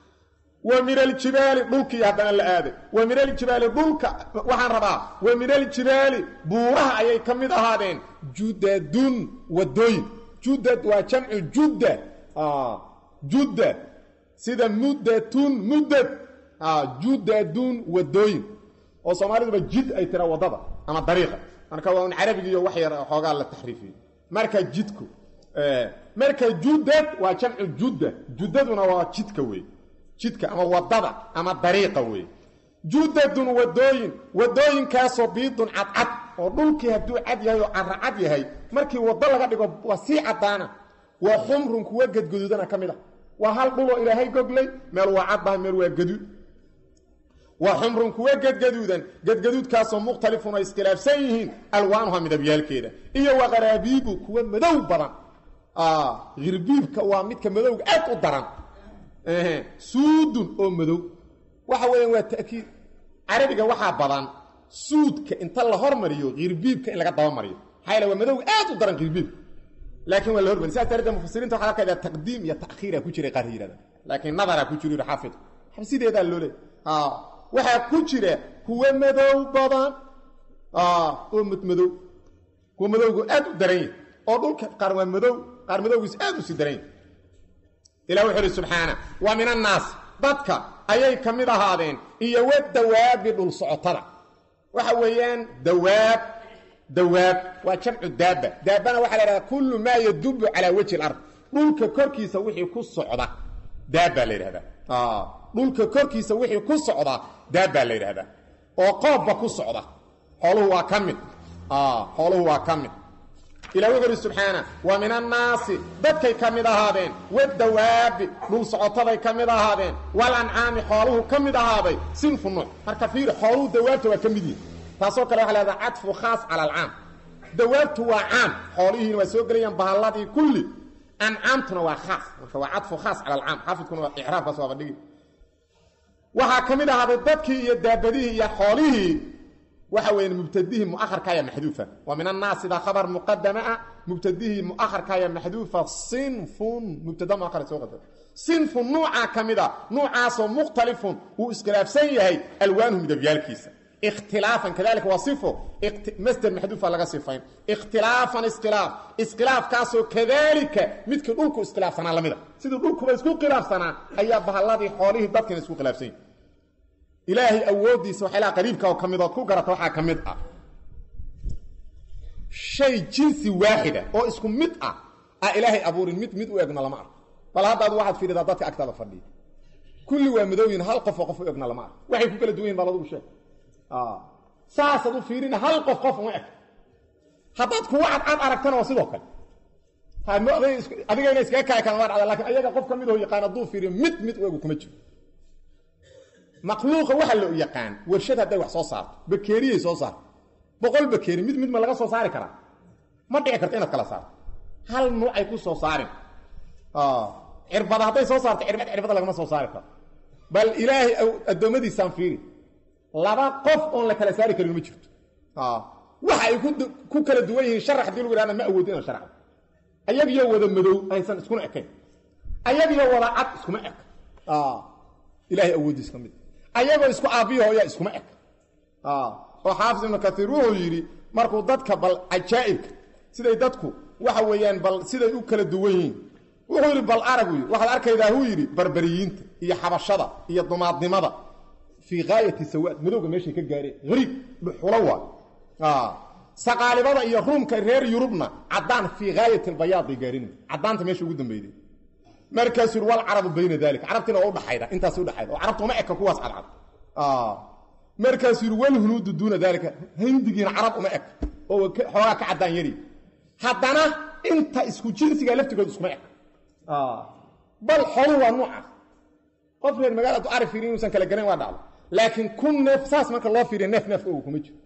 wa min aljibaali dhulkii haddana la aaday wa min aljibaali dhulka waxaan rabaa wa min aljibaali buuraha ayay ka mid ahaadeen judadun wadooyin judad waa jamcu judda judda sida muddatun muddad judadun wadooyin oo soomaaliduba jid ay tira waddada ama dariiqa marka waa un carabigiiyo wax yar xoogaa la taxriifiyo marka jidku marka judad waa jamcu judda juddaduna waa jidka wey jidka ama wadada ama dariiqa wey judadun wadooyin wadooyinkaasoo biidun cadcad oo dhulkii hadduu cad yahay oo caracad yahay markii wado laga dhigo waa sii caddaana waa xumrun kuwa gadgaduudana ka mid a waa hal dhuloo ilaahay goglay meel waa caddaha meel waa gaduud waa xumrun kuwa gadgaduudan gadgaduudkaasoo mukhtalifun ay iskhilaafsan yihiin alwaanuha midabyaalkeeda iyo wa qaraabiibu kuwa madow badan hirbiibka waa midka madowga aad u daran suudun oo madow waxa weeyaan waa ta'kiid carabiga waxaa badan suudka inta la hormariyo hirbiibka in laga dabamariyo maxaa yaele waa madowga aad u daran hirbiibka laakiin waa la hormariy sidaas darteed mufasiriinta waxaa arkaydaa taqdiim iyo ta'khiira ku jiray qaar yidhahda laakiin nadaraa ku jiro xaafid xabsideedaa loo leey waxaa ku jira kuwa madow badan oo madmadow kuwa madowgu aad u daran yahy oo dhulka qaar waa madow qaar madowgiis aad u sii daran yahy ilah wuxuu uhi subxaana wa min annaas dadka ayay ka mid ahaadeen iyo wadawaabi dhul socotada waxa weeyaan dawaab dawaab waa jamcu daaba daabana waxaa la yidhahdaa kullu maa yadubu calaa wejhi alard dhulka korkiisa wixii ku socda daabbaa la yidhahdaa dhulka korkiisa wixii ku socda daabbaa la yidhahdaa oo qoobba ku socda xooluhu waa ka mid xooluhu waa ka mid ilah wuxu uhi subxaana wa min annaasi dadkay ka mid ahaadeen wadawaabi dhul socotaday ka mid ahaadeen walancaami xooluhu ka mid ahaaday sinfu nuuc marka fiiri xooluhu dawaabta waa ka mid yihin taasoo kale waxa lahahdaa cadfu khaas cala alcaam dawaabtu waa caam xoolihiina waa soo gelayaan bahalladii kulli ancaamtuna waa khaas marka waa cadfu khaas cala alcaam xaafidkuna waa icraabkaas waaba dhigi waxaa ka mid ahaaday dadkii iyo daabadihii iyo xoolihii waxa weya mubtadihii muaharkaya maxduufa wa min annaasi baa khabar muqadama ah mubtadihii muaharkaya maxduufa sinfun mubtada muahar soo qadar sinfun nuucaa ka mid a nuucaasoo mukhtalifun uu iskhilaafsan yahay alwaanuhu midabyaalkiisa ikhtilaafan kadalika waa sifo masder maxduufa laga sifayn ikhtilaafan iskhilaaf iskhilaafkaasoo kadalika midkii dhulku iskhilaafsanaa lamida sidii dhulkuba isku khilaafsanaa ayaa bahalladii xoolihii dadkina isku khilaafsan yahi ilaahay awooddiisa waxyaalaha qariibka oo ka mid ood ku garata waxaa ka mid ah shay jinsi waaxida oo isku mid ah aa ilaahay abuurin mid mid u egna lama arko bal haddaad waxaad fiiridaa dadka agtaada fadhiya kulli waa madowyin hal qof oo qof u egna lama arko waxay ku kala duwan yihin bal adugu sheeg saasaad u fiirina hal qof qof uma eg haddaad kuwa cadcad aragtana waa sidoo kale adigayna iskaga kaci karan waa dhacda lakin ayaga qof ka mid oo yaqaan hadduu fiiriyo mid mid u egu kuma jiro makhluuqa waxa loo yaqaan warshad hadday wax soo saarto bakeeriyay soo saarto boqol bakeeri mid mid ma laga soo saari karaa ma dhici karto inaad kala saarto hal nuucay ku soo saarin cirbada hadday soo saarto cirbad cirbada lagama soo saari karo bal ilaahay addoommadiisaan fiiri laba qof oon la kala saari karin ma jirto waxa ay ku kala duwan yihiin sharax hadii lagu ihahda ma awoodi inaan sharxdo ayagiyo wada madow aysan iskuna ekayn ayagiyo wada cad iskuma ek ilahay awooddiis ka mid ayagoo isku aabbiyo hooya iskuma eg oo xaafis ibnu kaiir wuxuu yidhi markuu dadka bal cajaa'ibka siday dadku waxa weeyaan bal siday u kala duwan yihiin wuxuu yidhi bal aragu waxaad arkaydaa huu yidhi barberiyiinta iyo xabashada iyo dumaadnimada fii gaayati sawaad madowga meeshay ka gaareen hariib dhuxulo waa saqaalibada iyo ruumka reer yurubna caddaan fii gaayati albayaad bay gaarin caddaanta meesha ugu dambeyday markaasuu yidhi walcarabu bayna dalika carabtiina waa udhaxayda intaas udhaxayda oo carabta uma eka kuwaas cadcad markaasuu yidhi walhunuudu duuna dalika hindigiina carab uma eg oo xoogaa ka caddaan yari haddana inta isku jinsiga laftigood iskuma eg bal xolu waa nuucaas qof reer magaaladu ari fiiriy inuusan kala garayn waa dhacdo laakiin kun neef saas marka loo fiiriya neef neefka ogu kuma jiro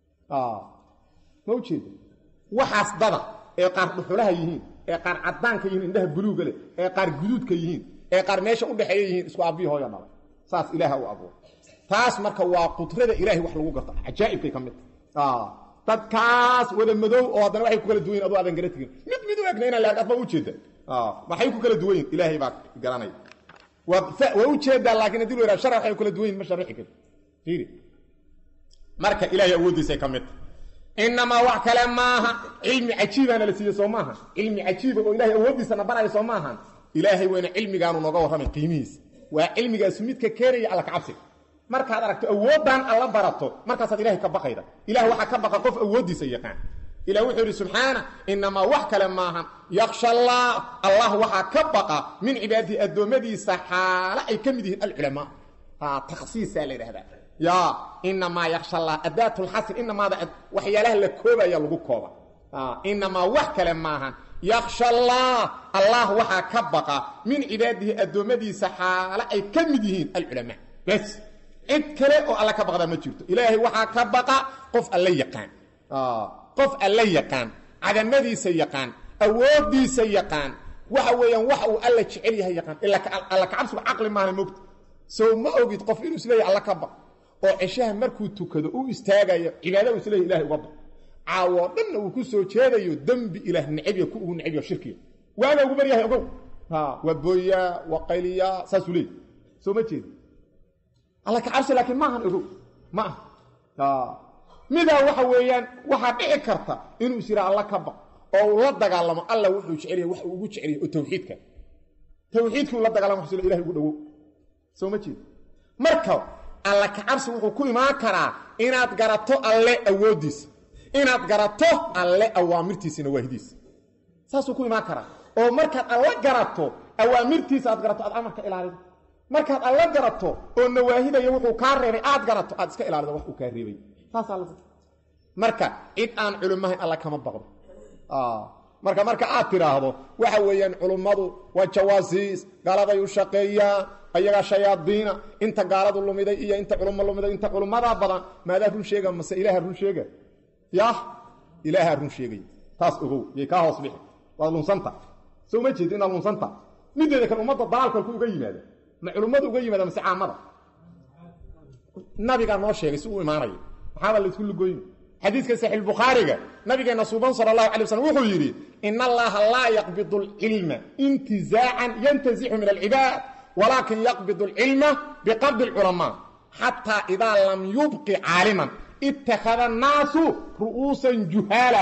ma ujeeda waxaas dada ee qaar dhuxulaha yihiin ee qaar caddaanka yihiin indhaha buluuga leh ee qaar guduudka yihiin ee qaar meesha udhexeeya yihiin isku aabbihi hooya dhalay saas ilaaha u abuur taas marka waa qudrada ilaahay wax lagu garto cajaa'ibkay ka mid tahay dadkaas wada madow oo haddana waxay ku kala duwan yihin aduu aadan gara tegin mid mid u egna inaan laag adba ujeeda maxay ku kala duwan yihin ilaahay baa garanaya waa ujeedaa laakiin haddii lu yhaha shar waxay ku kala duwan yihin ma sharixi karto fiiri marka ilaahay awooddiisay ka mid tahay inamaa wax kale maaha cilmi cajiibaana la siiye soo maaha cilmi cajiiba oo ilahay awooddiisana baraya soo maahan ilaahay weyna cilmigaanu nooga warramay qiimihiisa waa cilmigaasu midka keenaya alla kacabsiga markaad aragto awooddan alla barato markaasaad ilahay ka baqayda ilah waxaa ka baqa qof awooddiisa yaqaan ilah wuxuu yidhi subxaana inamaa wax kale maahan yaksha allah allah waxaa ka baqa min cibaadihi addoommadiisa xaalo ay ka mid yihiin alculamaa takhsiisaa la yidhahdaa ya inamaa yaksha allah adaat lxasr inamaada waxyaalaha la koobaya lagu kooba inamaa wax kale maahan yaksha allah allah waxaa ka baqa min cibaadihi addoommadiisa xaalo ay ka mid yihiin alculamaa bes cid kale oo alla ka baqdaa ma jirto ilaahay waxaa ka baqa qof alla yaqaan qof alla yaqaan cadamadiisa yaqaan awooddiisa yaqaan waxa weeyaan wax uu alla jecel yahay yaqaan alla kacabsigu caqli maahna mogta sow ma ogid qof inuu isleeyahy alla ka baq oo ceshaha markuu tukado u istaagayo cibaada u isleeyahy ilahay uga baq caawoo dhanna uu ku soo jeedayo dembi ilaah necabya ku ugu necabya shirkiga waaga ugu baryahay ogow waa booyaa waa qayliyaa saasuu leeyay soo ma jeedi alla ka cabsi laakiin maahan ogow ma ah midaa waxa weeyaan waxaa dhici karta inuu is yidhaa alla ka baq oo uu la dagaalamo alla wuxuu jecel yahay wax uu ugu jecel yahay oo tawxiidka tawxiidkii uu la dagaalamo wax ilahay ugu dhowow soo ma jeed marka alla kacabsi wuxuu ku imaan karaa inaad garato alle awooddiisa inaad garato alle awaamirtiisa nawaahidiisa saasuu ku imaan karaa oo markaad alla garato awaamirtiisa aad garato aad amarka ilaalido markaad alla garato oo nawaahidaya wuxuu kaa reebay aad garato aad iska ilaalido wax uu kaa reebay saasaa la marka cid aan culimahayn alla kama baqdo marka marka aad tidhaahdo waxa weeyaan culummadu waa jawaasiis gaaladay u shaqeeyaan ayagaa shayaadiina inta gaaladu lumiday iyo inta culummo lumiday inta culummadaa badan maadaa run sheega mase ilaaha run sheega yah ilaahaa run sheegay taas ogow yay kaa hoos bixi waad lunsanta soo ma jeedi inaad lunsanta mideeda kale ummadda dalaalkalku uga yimaada ma culummadu uga yimaada mase caamada nabigaa noo sheegay si uu imaanayo maxaaba laysku lugoyni xadiiska saxiix bukhaariga nabigeena suuban sala allahu alay waslm wuxuu yidhi in allaha laa yaqbidu alcilma intizaacan yantazixu min alcibaad walaakin yaqbidu alcilma biqabdi alculamaa xataa idaa lam yubqi caaliman ittakhada annaasu ru'uusan juhaala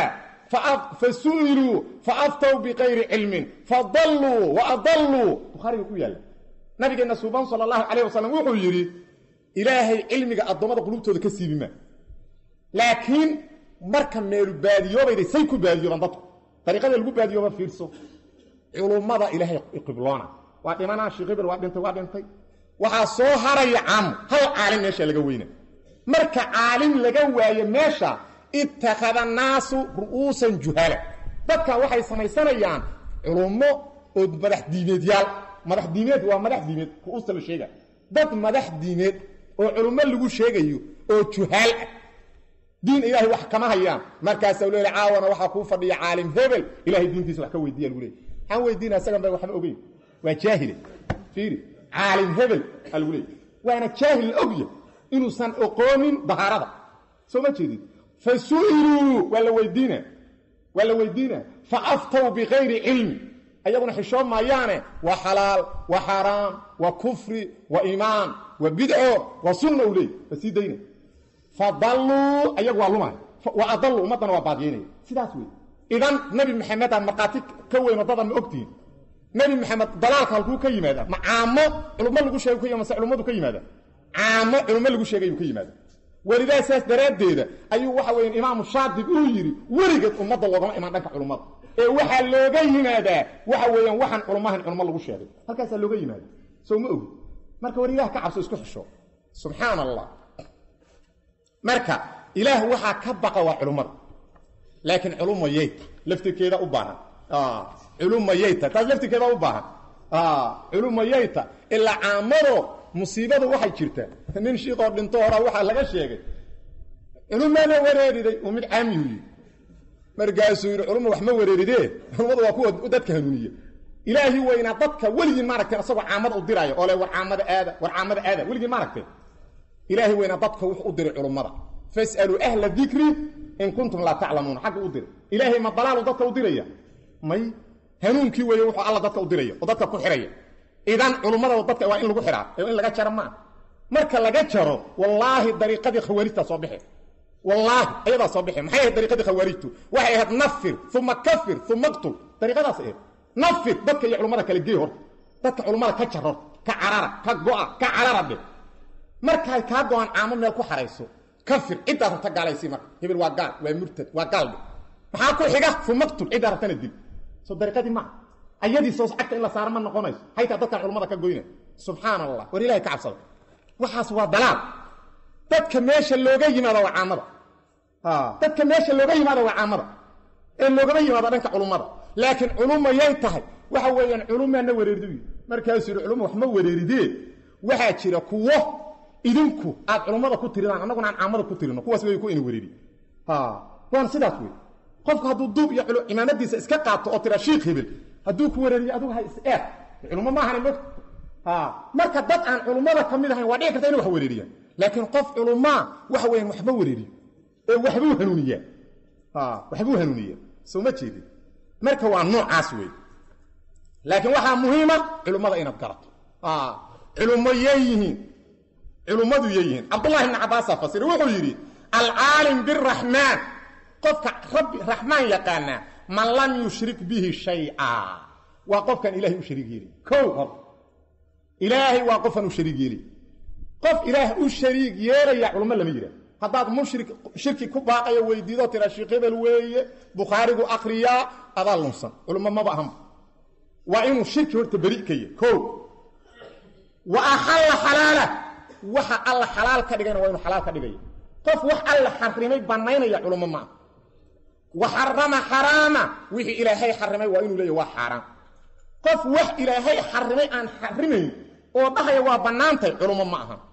fasu'iluu faaftow biqayri cilmin fadalluu waadalluu bukhaariga ku yaalla nabigeena suuban sala allahu calayh wasalam wuxuu yidhi ilaahay cilmiga addoommada qulubtooda ka siibi maa laakiin marka meelu baadiyoobayday say ku baadiyoobaan dadku dariiqada lagu baadiyooba fiirso culummada ilaahay qibloona waa dhimanaa sheekh hebel waa dhintay waa dhintay waxaa soo haraya caamo hal caalim meesha laga weyna marka caalim laga waayo meesha ittakhada naasu ru'uusan juhala dadkan waxay samaysanayaan culummo oo madax diimeedyaal madax diimeed waa madax diimeed ru'uusta la sheega dad madax diimeed oo culummo lagu sheegayo oo juhaal ah diin ilaahay wax kama hayaan markaasaa leeya caawana waxaa kuu fadhiya caalim hebel ilahay diintiisa wax ka weydiiya lagu leeyay maxaan weydiina isagan ba waxba ogeyn waa jaahile fiiri caalim hebel aa lagu leeyay waana jaahil la ogya inuusan oqoonin dahaarada soo ma jeedid fa su'iluu waa la weydiina waa la weydiina fa aftow bikayri cilmi ayaguna xishoon maayaane waa xalaal waa xaaraam waa kufri waa iimaan waa bidco waa sunna u leey waa sii dayna fadalluu ayagu waa lumay wa adalluu ummaddana waa baadiyeynaya sidaas wey idan nebi maxamed aan markhaati ka weyn waddadan ma ogtihin nebi maxamed dalaalka halkuu ka yimaada ma caamo culummo lagu sheegay ka mase culummadu ka yimaada caamo culummo lagu sheegayuu ka yimaada welidaa saas daraaddeeda ayuu waxa weya imaamu shaadib uu yidhi weligeed ummadda loogama imaan dhanka culummada ee waxaa looga yimaadaa waxa weeyaan waxaan culummahan culummo lagu sheegay halkaasaa looga yimaada soo ma ogi marka war ilaah ka cabso isku xisho subxaan allah marka ilaah waxaa ka baqa waa culummada laakiin culumma yayta laftirkeeda u baahan culumma yayta taas laftirkeeda u baahan culumma yayta ilaa caamado musiibadu waxay jirtaa nin shiikoo dhinto horaa waxaa laga sheegay culummaana wareeriday uu mid caamiyuu yidhi markaasuu yidhi culumma wax ma wareeridee culummadu waa kuwa dadka hanuuniya ilaahi weynaa dadka weligiin maaragtay asagoo caamada u diraayo oo le war caamada aada war caamada aada weligiin maaragtay ilaahi weynaa dadka wuxuu u diray culummada fasaluu ahla dikri in kuntum laa taclamuuna xagga u diray ilaahay ma dalaalu dadka u diraya may hanuunkii weeye wuxuu alla dadka u diraya oo dadka ku xidhaya idan culummada dadka waa in lagu xidhaa ee in laga jaro maa marka laga jaro wallaahi dariiqadii khawaarijtaa soo bixe wallaahi ayadaa soo bixe maxay ahayd dariiqadii khawaarijtu waxay ahayd nafir uma kafir uma qtul dariiqadaas ahayd nafir dadka iyo culummada kale gee horta dadka culummada ka jar horta ka carara ka go'a ka carara dhe markaay kaa go-aan caamo meel ku xarayso kafir ciddaa rabta gaalaysi marka hebel waa gaal waa murtad waa gaaldhe maxaa ku xiga fumaqtul ciddaa rabtana dil soo dariiqadii maa ayadii soos cagta in la saaro ma noqonayso haytaa dadkan culummada ka goyna subxaan allah war ilahay ka cabsada waxaas waa dalaal dadka meesha looga yimaado waa caamada dadka meesha looga yimaado waa caamada ee loogama yimaado dhanka culummada laakiin culumma yay tahay waxa weeyaan culummaana wareeridu yidhi markaasuu yidhi culumma wax ma wareeridee waxaa jira kuwo idinku aad culummada ku tiridaan annaguna aan caamada ku tirino kuwaas wey ku ina wereeri waana sidaas wey qofku hadduu duub iyo cimaamadiisa iska qaato oo tira shiikh hebel hadduu ku wareeriyo adigu ha is-eer culummo maahan mog marka dad aan culummada ka mid ahayn waa dhici karta ina wax wareeriyaan laakiin qof culummaa waxa weyan waxba wareeriyo ee waxbuu hanuuniyaa waxbuu hanuuniyaa soo ma jeedin marka waa noocaas wey laakiin waxaa muhiima culummada inaad garato culummo yeeyihiin culummadu yeeyihiin cabdullahi ibni cabaasaa fasira wuxuu yidhi alcaalim biraxmaan qofka rabbi raxmaan yaqaanaa man lam yushrik bihi shayca waa qofkaan ilahay u shariig yeelin kow hor ilaahay waa qofaan u shariig yeelay qof ilaah u shariig yeelaya culummo lama yidhaah haddaad mushrik shirki ku baaqayo weydiido tira sheekh hebel weeye bukhaarigu akriyaa adaa lunsan culummo maba ahanba waa inuu shirki horta beri ka yahy ko wa axalla xalaala waxa alla xalaal ka dhigayna waa inuu xalaal ka dhigaya qof wax alla xarimay bannaynaya culummo ma ah wa xarama xaraama wixii ilaahay xarimay waa inuu leeyahy waa xaaraan qof wax ilaahay xarimay aan xarimayn oo dhahaya waa bannaantay culummo ma aha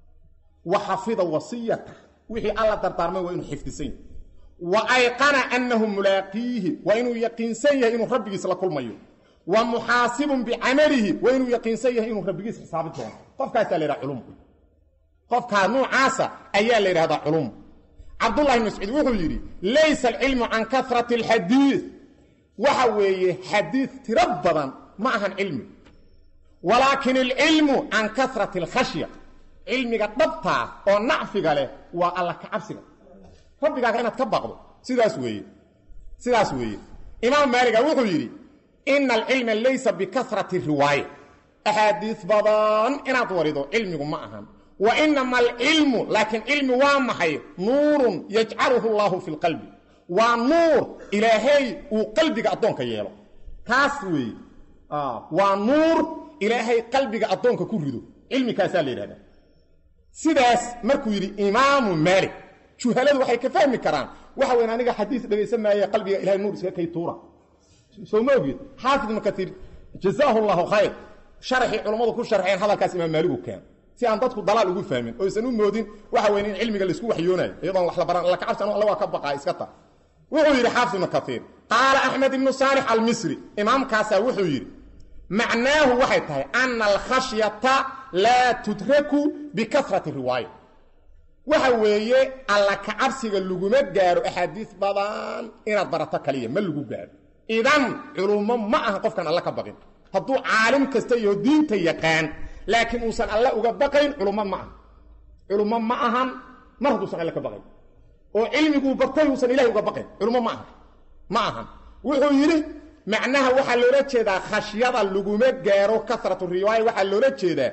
wa xafida wasiyata wixii alla dardaarmay waa inuu xifdisan yahy wa ayqana annahu mulaaqiihi waa inuu yaqiinsan yahay inuu rabbigiis la kulmayo wa muxaasibun bicamalihi waa inuu yaqiinsan yahay inuu rabbigiis xisaabi doono qofkaasaa la yidhaha culum qofkaa nuucaasa ayaa la yidhahdaa culum cabdullahi bn mascuud wuxuu yidhi laysa alcilmu can karati alxadiid waxa weeye xadiid tiro badan ma ahan cilmi walaakin alcilmu can karati alkhashya cilmiga dhabtaa oo nacfiga leh waa alla ka cabsiga rabbigaaga inaad ka baqdo sidaas weeye sidaas weeye imaam maaliga wuxuu yidhi ina alcilma laysa bikarati riwaaya axaadiis badan inaad warido cilmigu ma ahan wa inama alcilmu laakiin cilmi waa maxay nuurun yajcaluhu llahu fi lqalbi waa nuur ilaahay uu qalbiga addoonka yeelo kaas weeye waa nuur ilaahay qalbiga addoonka ku rido cilmikaasaa la yidhahdaa sidaas markuu yidhi imaamu maalik juhaladu waxay ka fahmi karaan waxa weyn aniga xadiis dhegaysan maaye qalbiga ilahay nuur iska kay tuura soo ma ogid xaafid ibnu katiir jazaahu llahu khayr sharaxii culammadu ku sharxeen hadalkaas imaam maaligu keen si aan dadku dalaal ugu fahmin oo aysan u moodin waxa weyn in cilmiga laisku waxyoonayo iyadoon wax la baran alla kacabsi anu alla waa ka baqaa iska ta wuxuu yidhi xaafid ibnu katiir qaala axmed ibnu saalix almisri imaamkaasaa wuxuu yidhi macnaahu waxay tahay ana alkhashyata laa tudraku bikarati riwaaya waxa weeye alla kacabsiga laguma gaaro axaadiis badan inaad barato kaliya ma lagu gaaro idan culummo ma aha qofkaan alla ka baqin hadduu caalim kasta iyo diinta yaqaan laakiin uusan alle uga baqayn culummo ma aha culummo ma ahan mar hadduusan alle ka baqayn oo cilmiguu bartay uusan ilahay uga baqayn culummo ma aha ma ahan wuxuu yidhi macnaha waxaa loola jeedaa khashyada laguma gaaro kasratu riwaaya waxaa loola jeedaa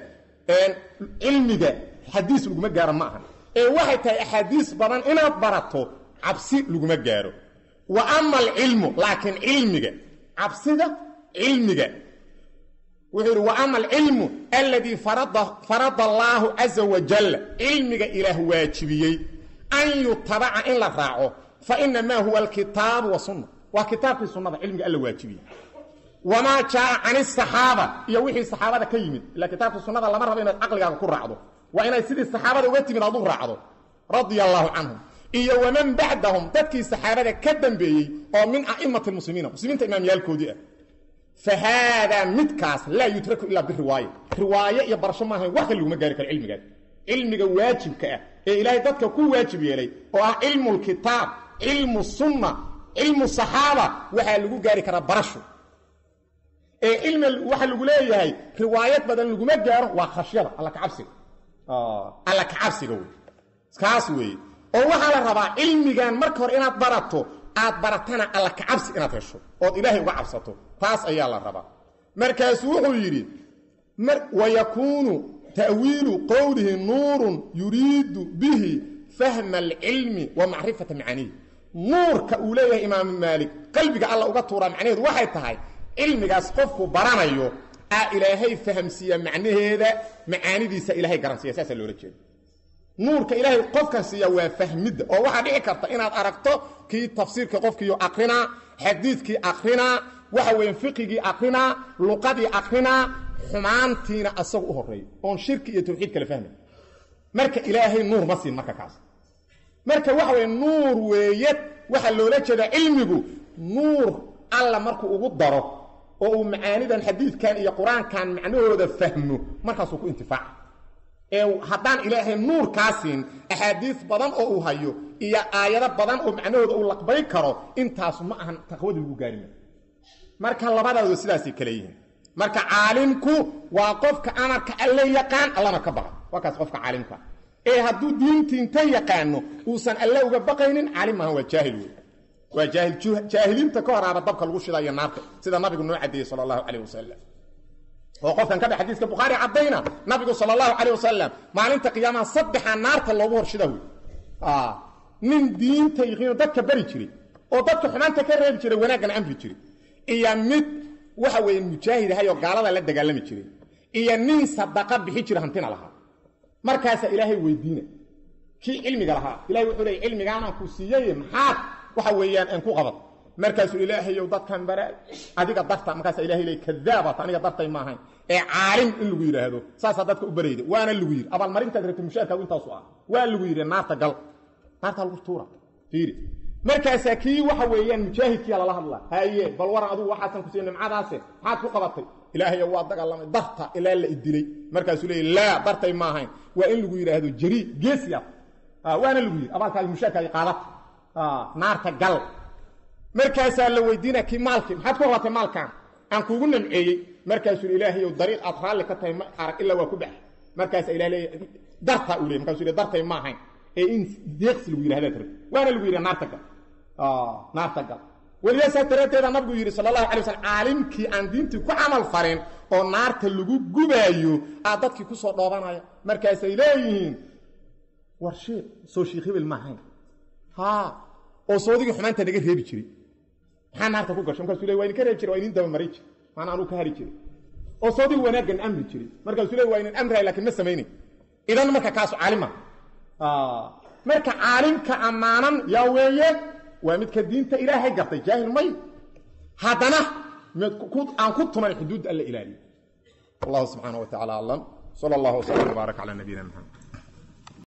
cilmiga xadiis laguma gaaro ma ahan ee waxay tahay axaadiis badan inaad barato cabsi laguma gaaro wa ama alcilmu laakiin cilmiga cabsida cilmiga wuxuu yidhi wa ama alcilmu aladii farada allaahu caza wajal cilmiga ilaah waajibiyey an yutabaca in la raaco fa inamaa huwa alkitaabu wasunna waa kitaabkii sunnada cilmiga alla waajibiyey wamaa jaaa can asaxaaba iyo wixii saxaabada ka yimid ila kitaabka sunnada lama rabo inaad caqligaaga ku raacdo waa inay sidii saxaabada uga timid aad u raacdo radia allaahu canhum iyo waman bacdahum dadkii saxaabada ka dambeeyey oo min a'imati lmuslimiina muslimiinta imaamyaalkoodii ah fa haadaa midkaas laa yutraku ilaa biriwaaya riwaaye iyo barasho maahayn wax kale laguma gaari karo cilmigaas cilmiga waajibka ah ee ilaahay dadka ku waajib yeelay oo ah cilmu lkitaab cilmu sunna cilmu saxaaba waxaa lagu gaari karaa barasho ee cilmi waxa lagu leeyahay riwaayad badan laguma gaaro waa khashyada alla kacabsiga alla kacabsiga wey kaas weeye oo waxaa la rabaa cilmigan marka hore inaad barato aad baratana alla kacabsi inaad hesho ood ilaahay uga cabsato taas ayaa la rabaa markaasuu wuxuu yidhi wayakuunu ta'wiilu qowlihi nuurun yuriidu bihi fahma alcilmi wa macrifata macaanihi nuurka uu leeyahay imaamu maalik qalbiga alla uga tuuraa macnaheedu waxay tahay cilmigaas qofku baranayo aa ilaahay fahamsiiya macnaheeda macaanidiisa ilaahay garansiiya saasaa loola jeeda nuurka ilaahay qofkan siiya waa fahmidda oo waxaa dhici karta inaad aragto kii tafsiirka qofkiiyo akrinaa xadiidkii akrinaa waxa weeye fiqigii akrinaa luqadii akrinaa xumaantiina asagu u horeeyo oon shirki iyo tawxiid kala fahmay marka ilaahay nuur ma siin marka kaas marka waxa weye nuur weeye waxaa loola jeedaa cilmigu nuur alla markuu ugu daro oo uu macaanidan xadiidkan iyo qur-aankan macnahooda fahmo markaasuu ku intifaaca ee haddaan ilaahay nuur kaa siin axaadiis badan oo uu hayo iyo aayado badan oo macnahooda uu laqbay karo intaasu ma ahan taqwadii lagu gaarima marka labadooda sidaasay kale yihiin marka caalimku waa qofka amarka alle yaqaan allana ka baqa waa kaas qofka caalimka ee hadduu diintiinta yaqaano uusan alle uga baqaynin caalim maahan waa jaahil wey waa jaahil jaahiliinta ka horaaba dabka lagu shida iyo naarta sida nabigu noo cadeeyey sala allahu calayh wasalam oo qofkan ka dhex xadiiska bukhaari caddayna nabigu sala allahu calayh wasalam maalinta qiyaamaha saddexaa naarta loogu horshida wey nin diinta yiqiino dadka bari jiray oo dadka xumaanta ka reebi jiray wanaaggana amri jiray iyo mid waxa weeye mujaahid ahay oo gaalada la dagaalami jiray iyo nin sadaqa bixi jira hantina lahaa markaasaa ilaahay weydiina kii cilmiga lahaa ilahay wuxuu leey cilmigaanaan ku siiyey maxaad waxa weeyaan aan ku qaban markaasuu ilaahayow dadkan bara adiga darta markaasa ilahay leey kadaabat aniga dartay maahayn ee caalim in lagu yidhaahdo saasaa dadka u barayda waana lagu yidhi abaalmarintaad rabta mushaarkaagu intaasu ah waa lagu yidhi naarta gal naarta lagu tuura fiiri markaasaa kii waxa weeyaan mujaahidkiia lala hadlaa haye bal waran adugu waxaasan ku siiya nimcadaase maxaad ku qabatay ilaahayo waa dagaalamay darta ilaa la idilay markaasuu leey laa dartay maahayn waa in lagu yidhaahdo jari geesiya waana lagu yidhi abaalkaaga mushaarkaaga qaadata naarta gal markaasaa la weydiina kii maalkii maxaad ku qabatay maalkan aan kuugu namceeyey markaasuu ilaahayow dariiq aad raalli ka tahay ma arag ilaa waa ku bax markaasa ilah leey dartaa uu leey markasu le dartay maahayn ee in deeqsi lagu yidhahdaad rabti waana lagu yidhi naarta gal naarta gal weliba saa daraaddeeda nabigu yidhi sala allahu alay waslm caalimkii aan diintii ku camal farin oo naarta lagu gubaayo aa dadkii kusoo dhoobanaya markaasay leeyihiin war sheekh soo sheekh hebel maahayn ha oo soodigii xumaanta naga reebi jiray maxaa naarta ku gasho markaasuu le waa idinka reebi jiray waa idin dabamaray jiray maana anuu ka hari jiray oo soodigii wanaaggan amri jiray markaasuu le waa idin amrahay lakiin ma samaynayn idan marka kaasu caalima marka caalimka ammaanan yaa weeye waa midka diinta ilaahay gartay jaahil may haddana aan ku tuman xuduudda alla ilaaliyo wallahu subxaana wa tacala aclam sala allahu wslam wbaarak calaa nabiyina maxamed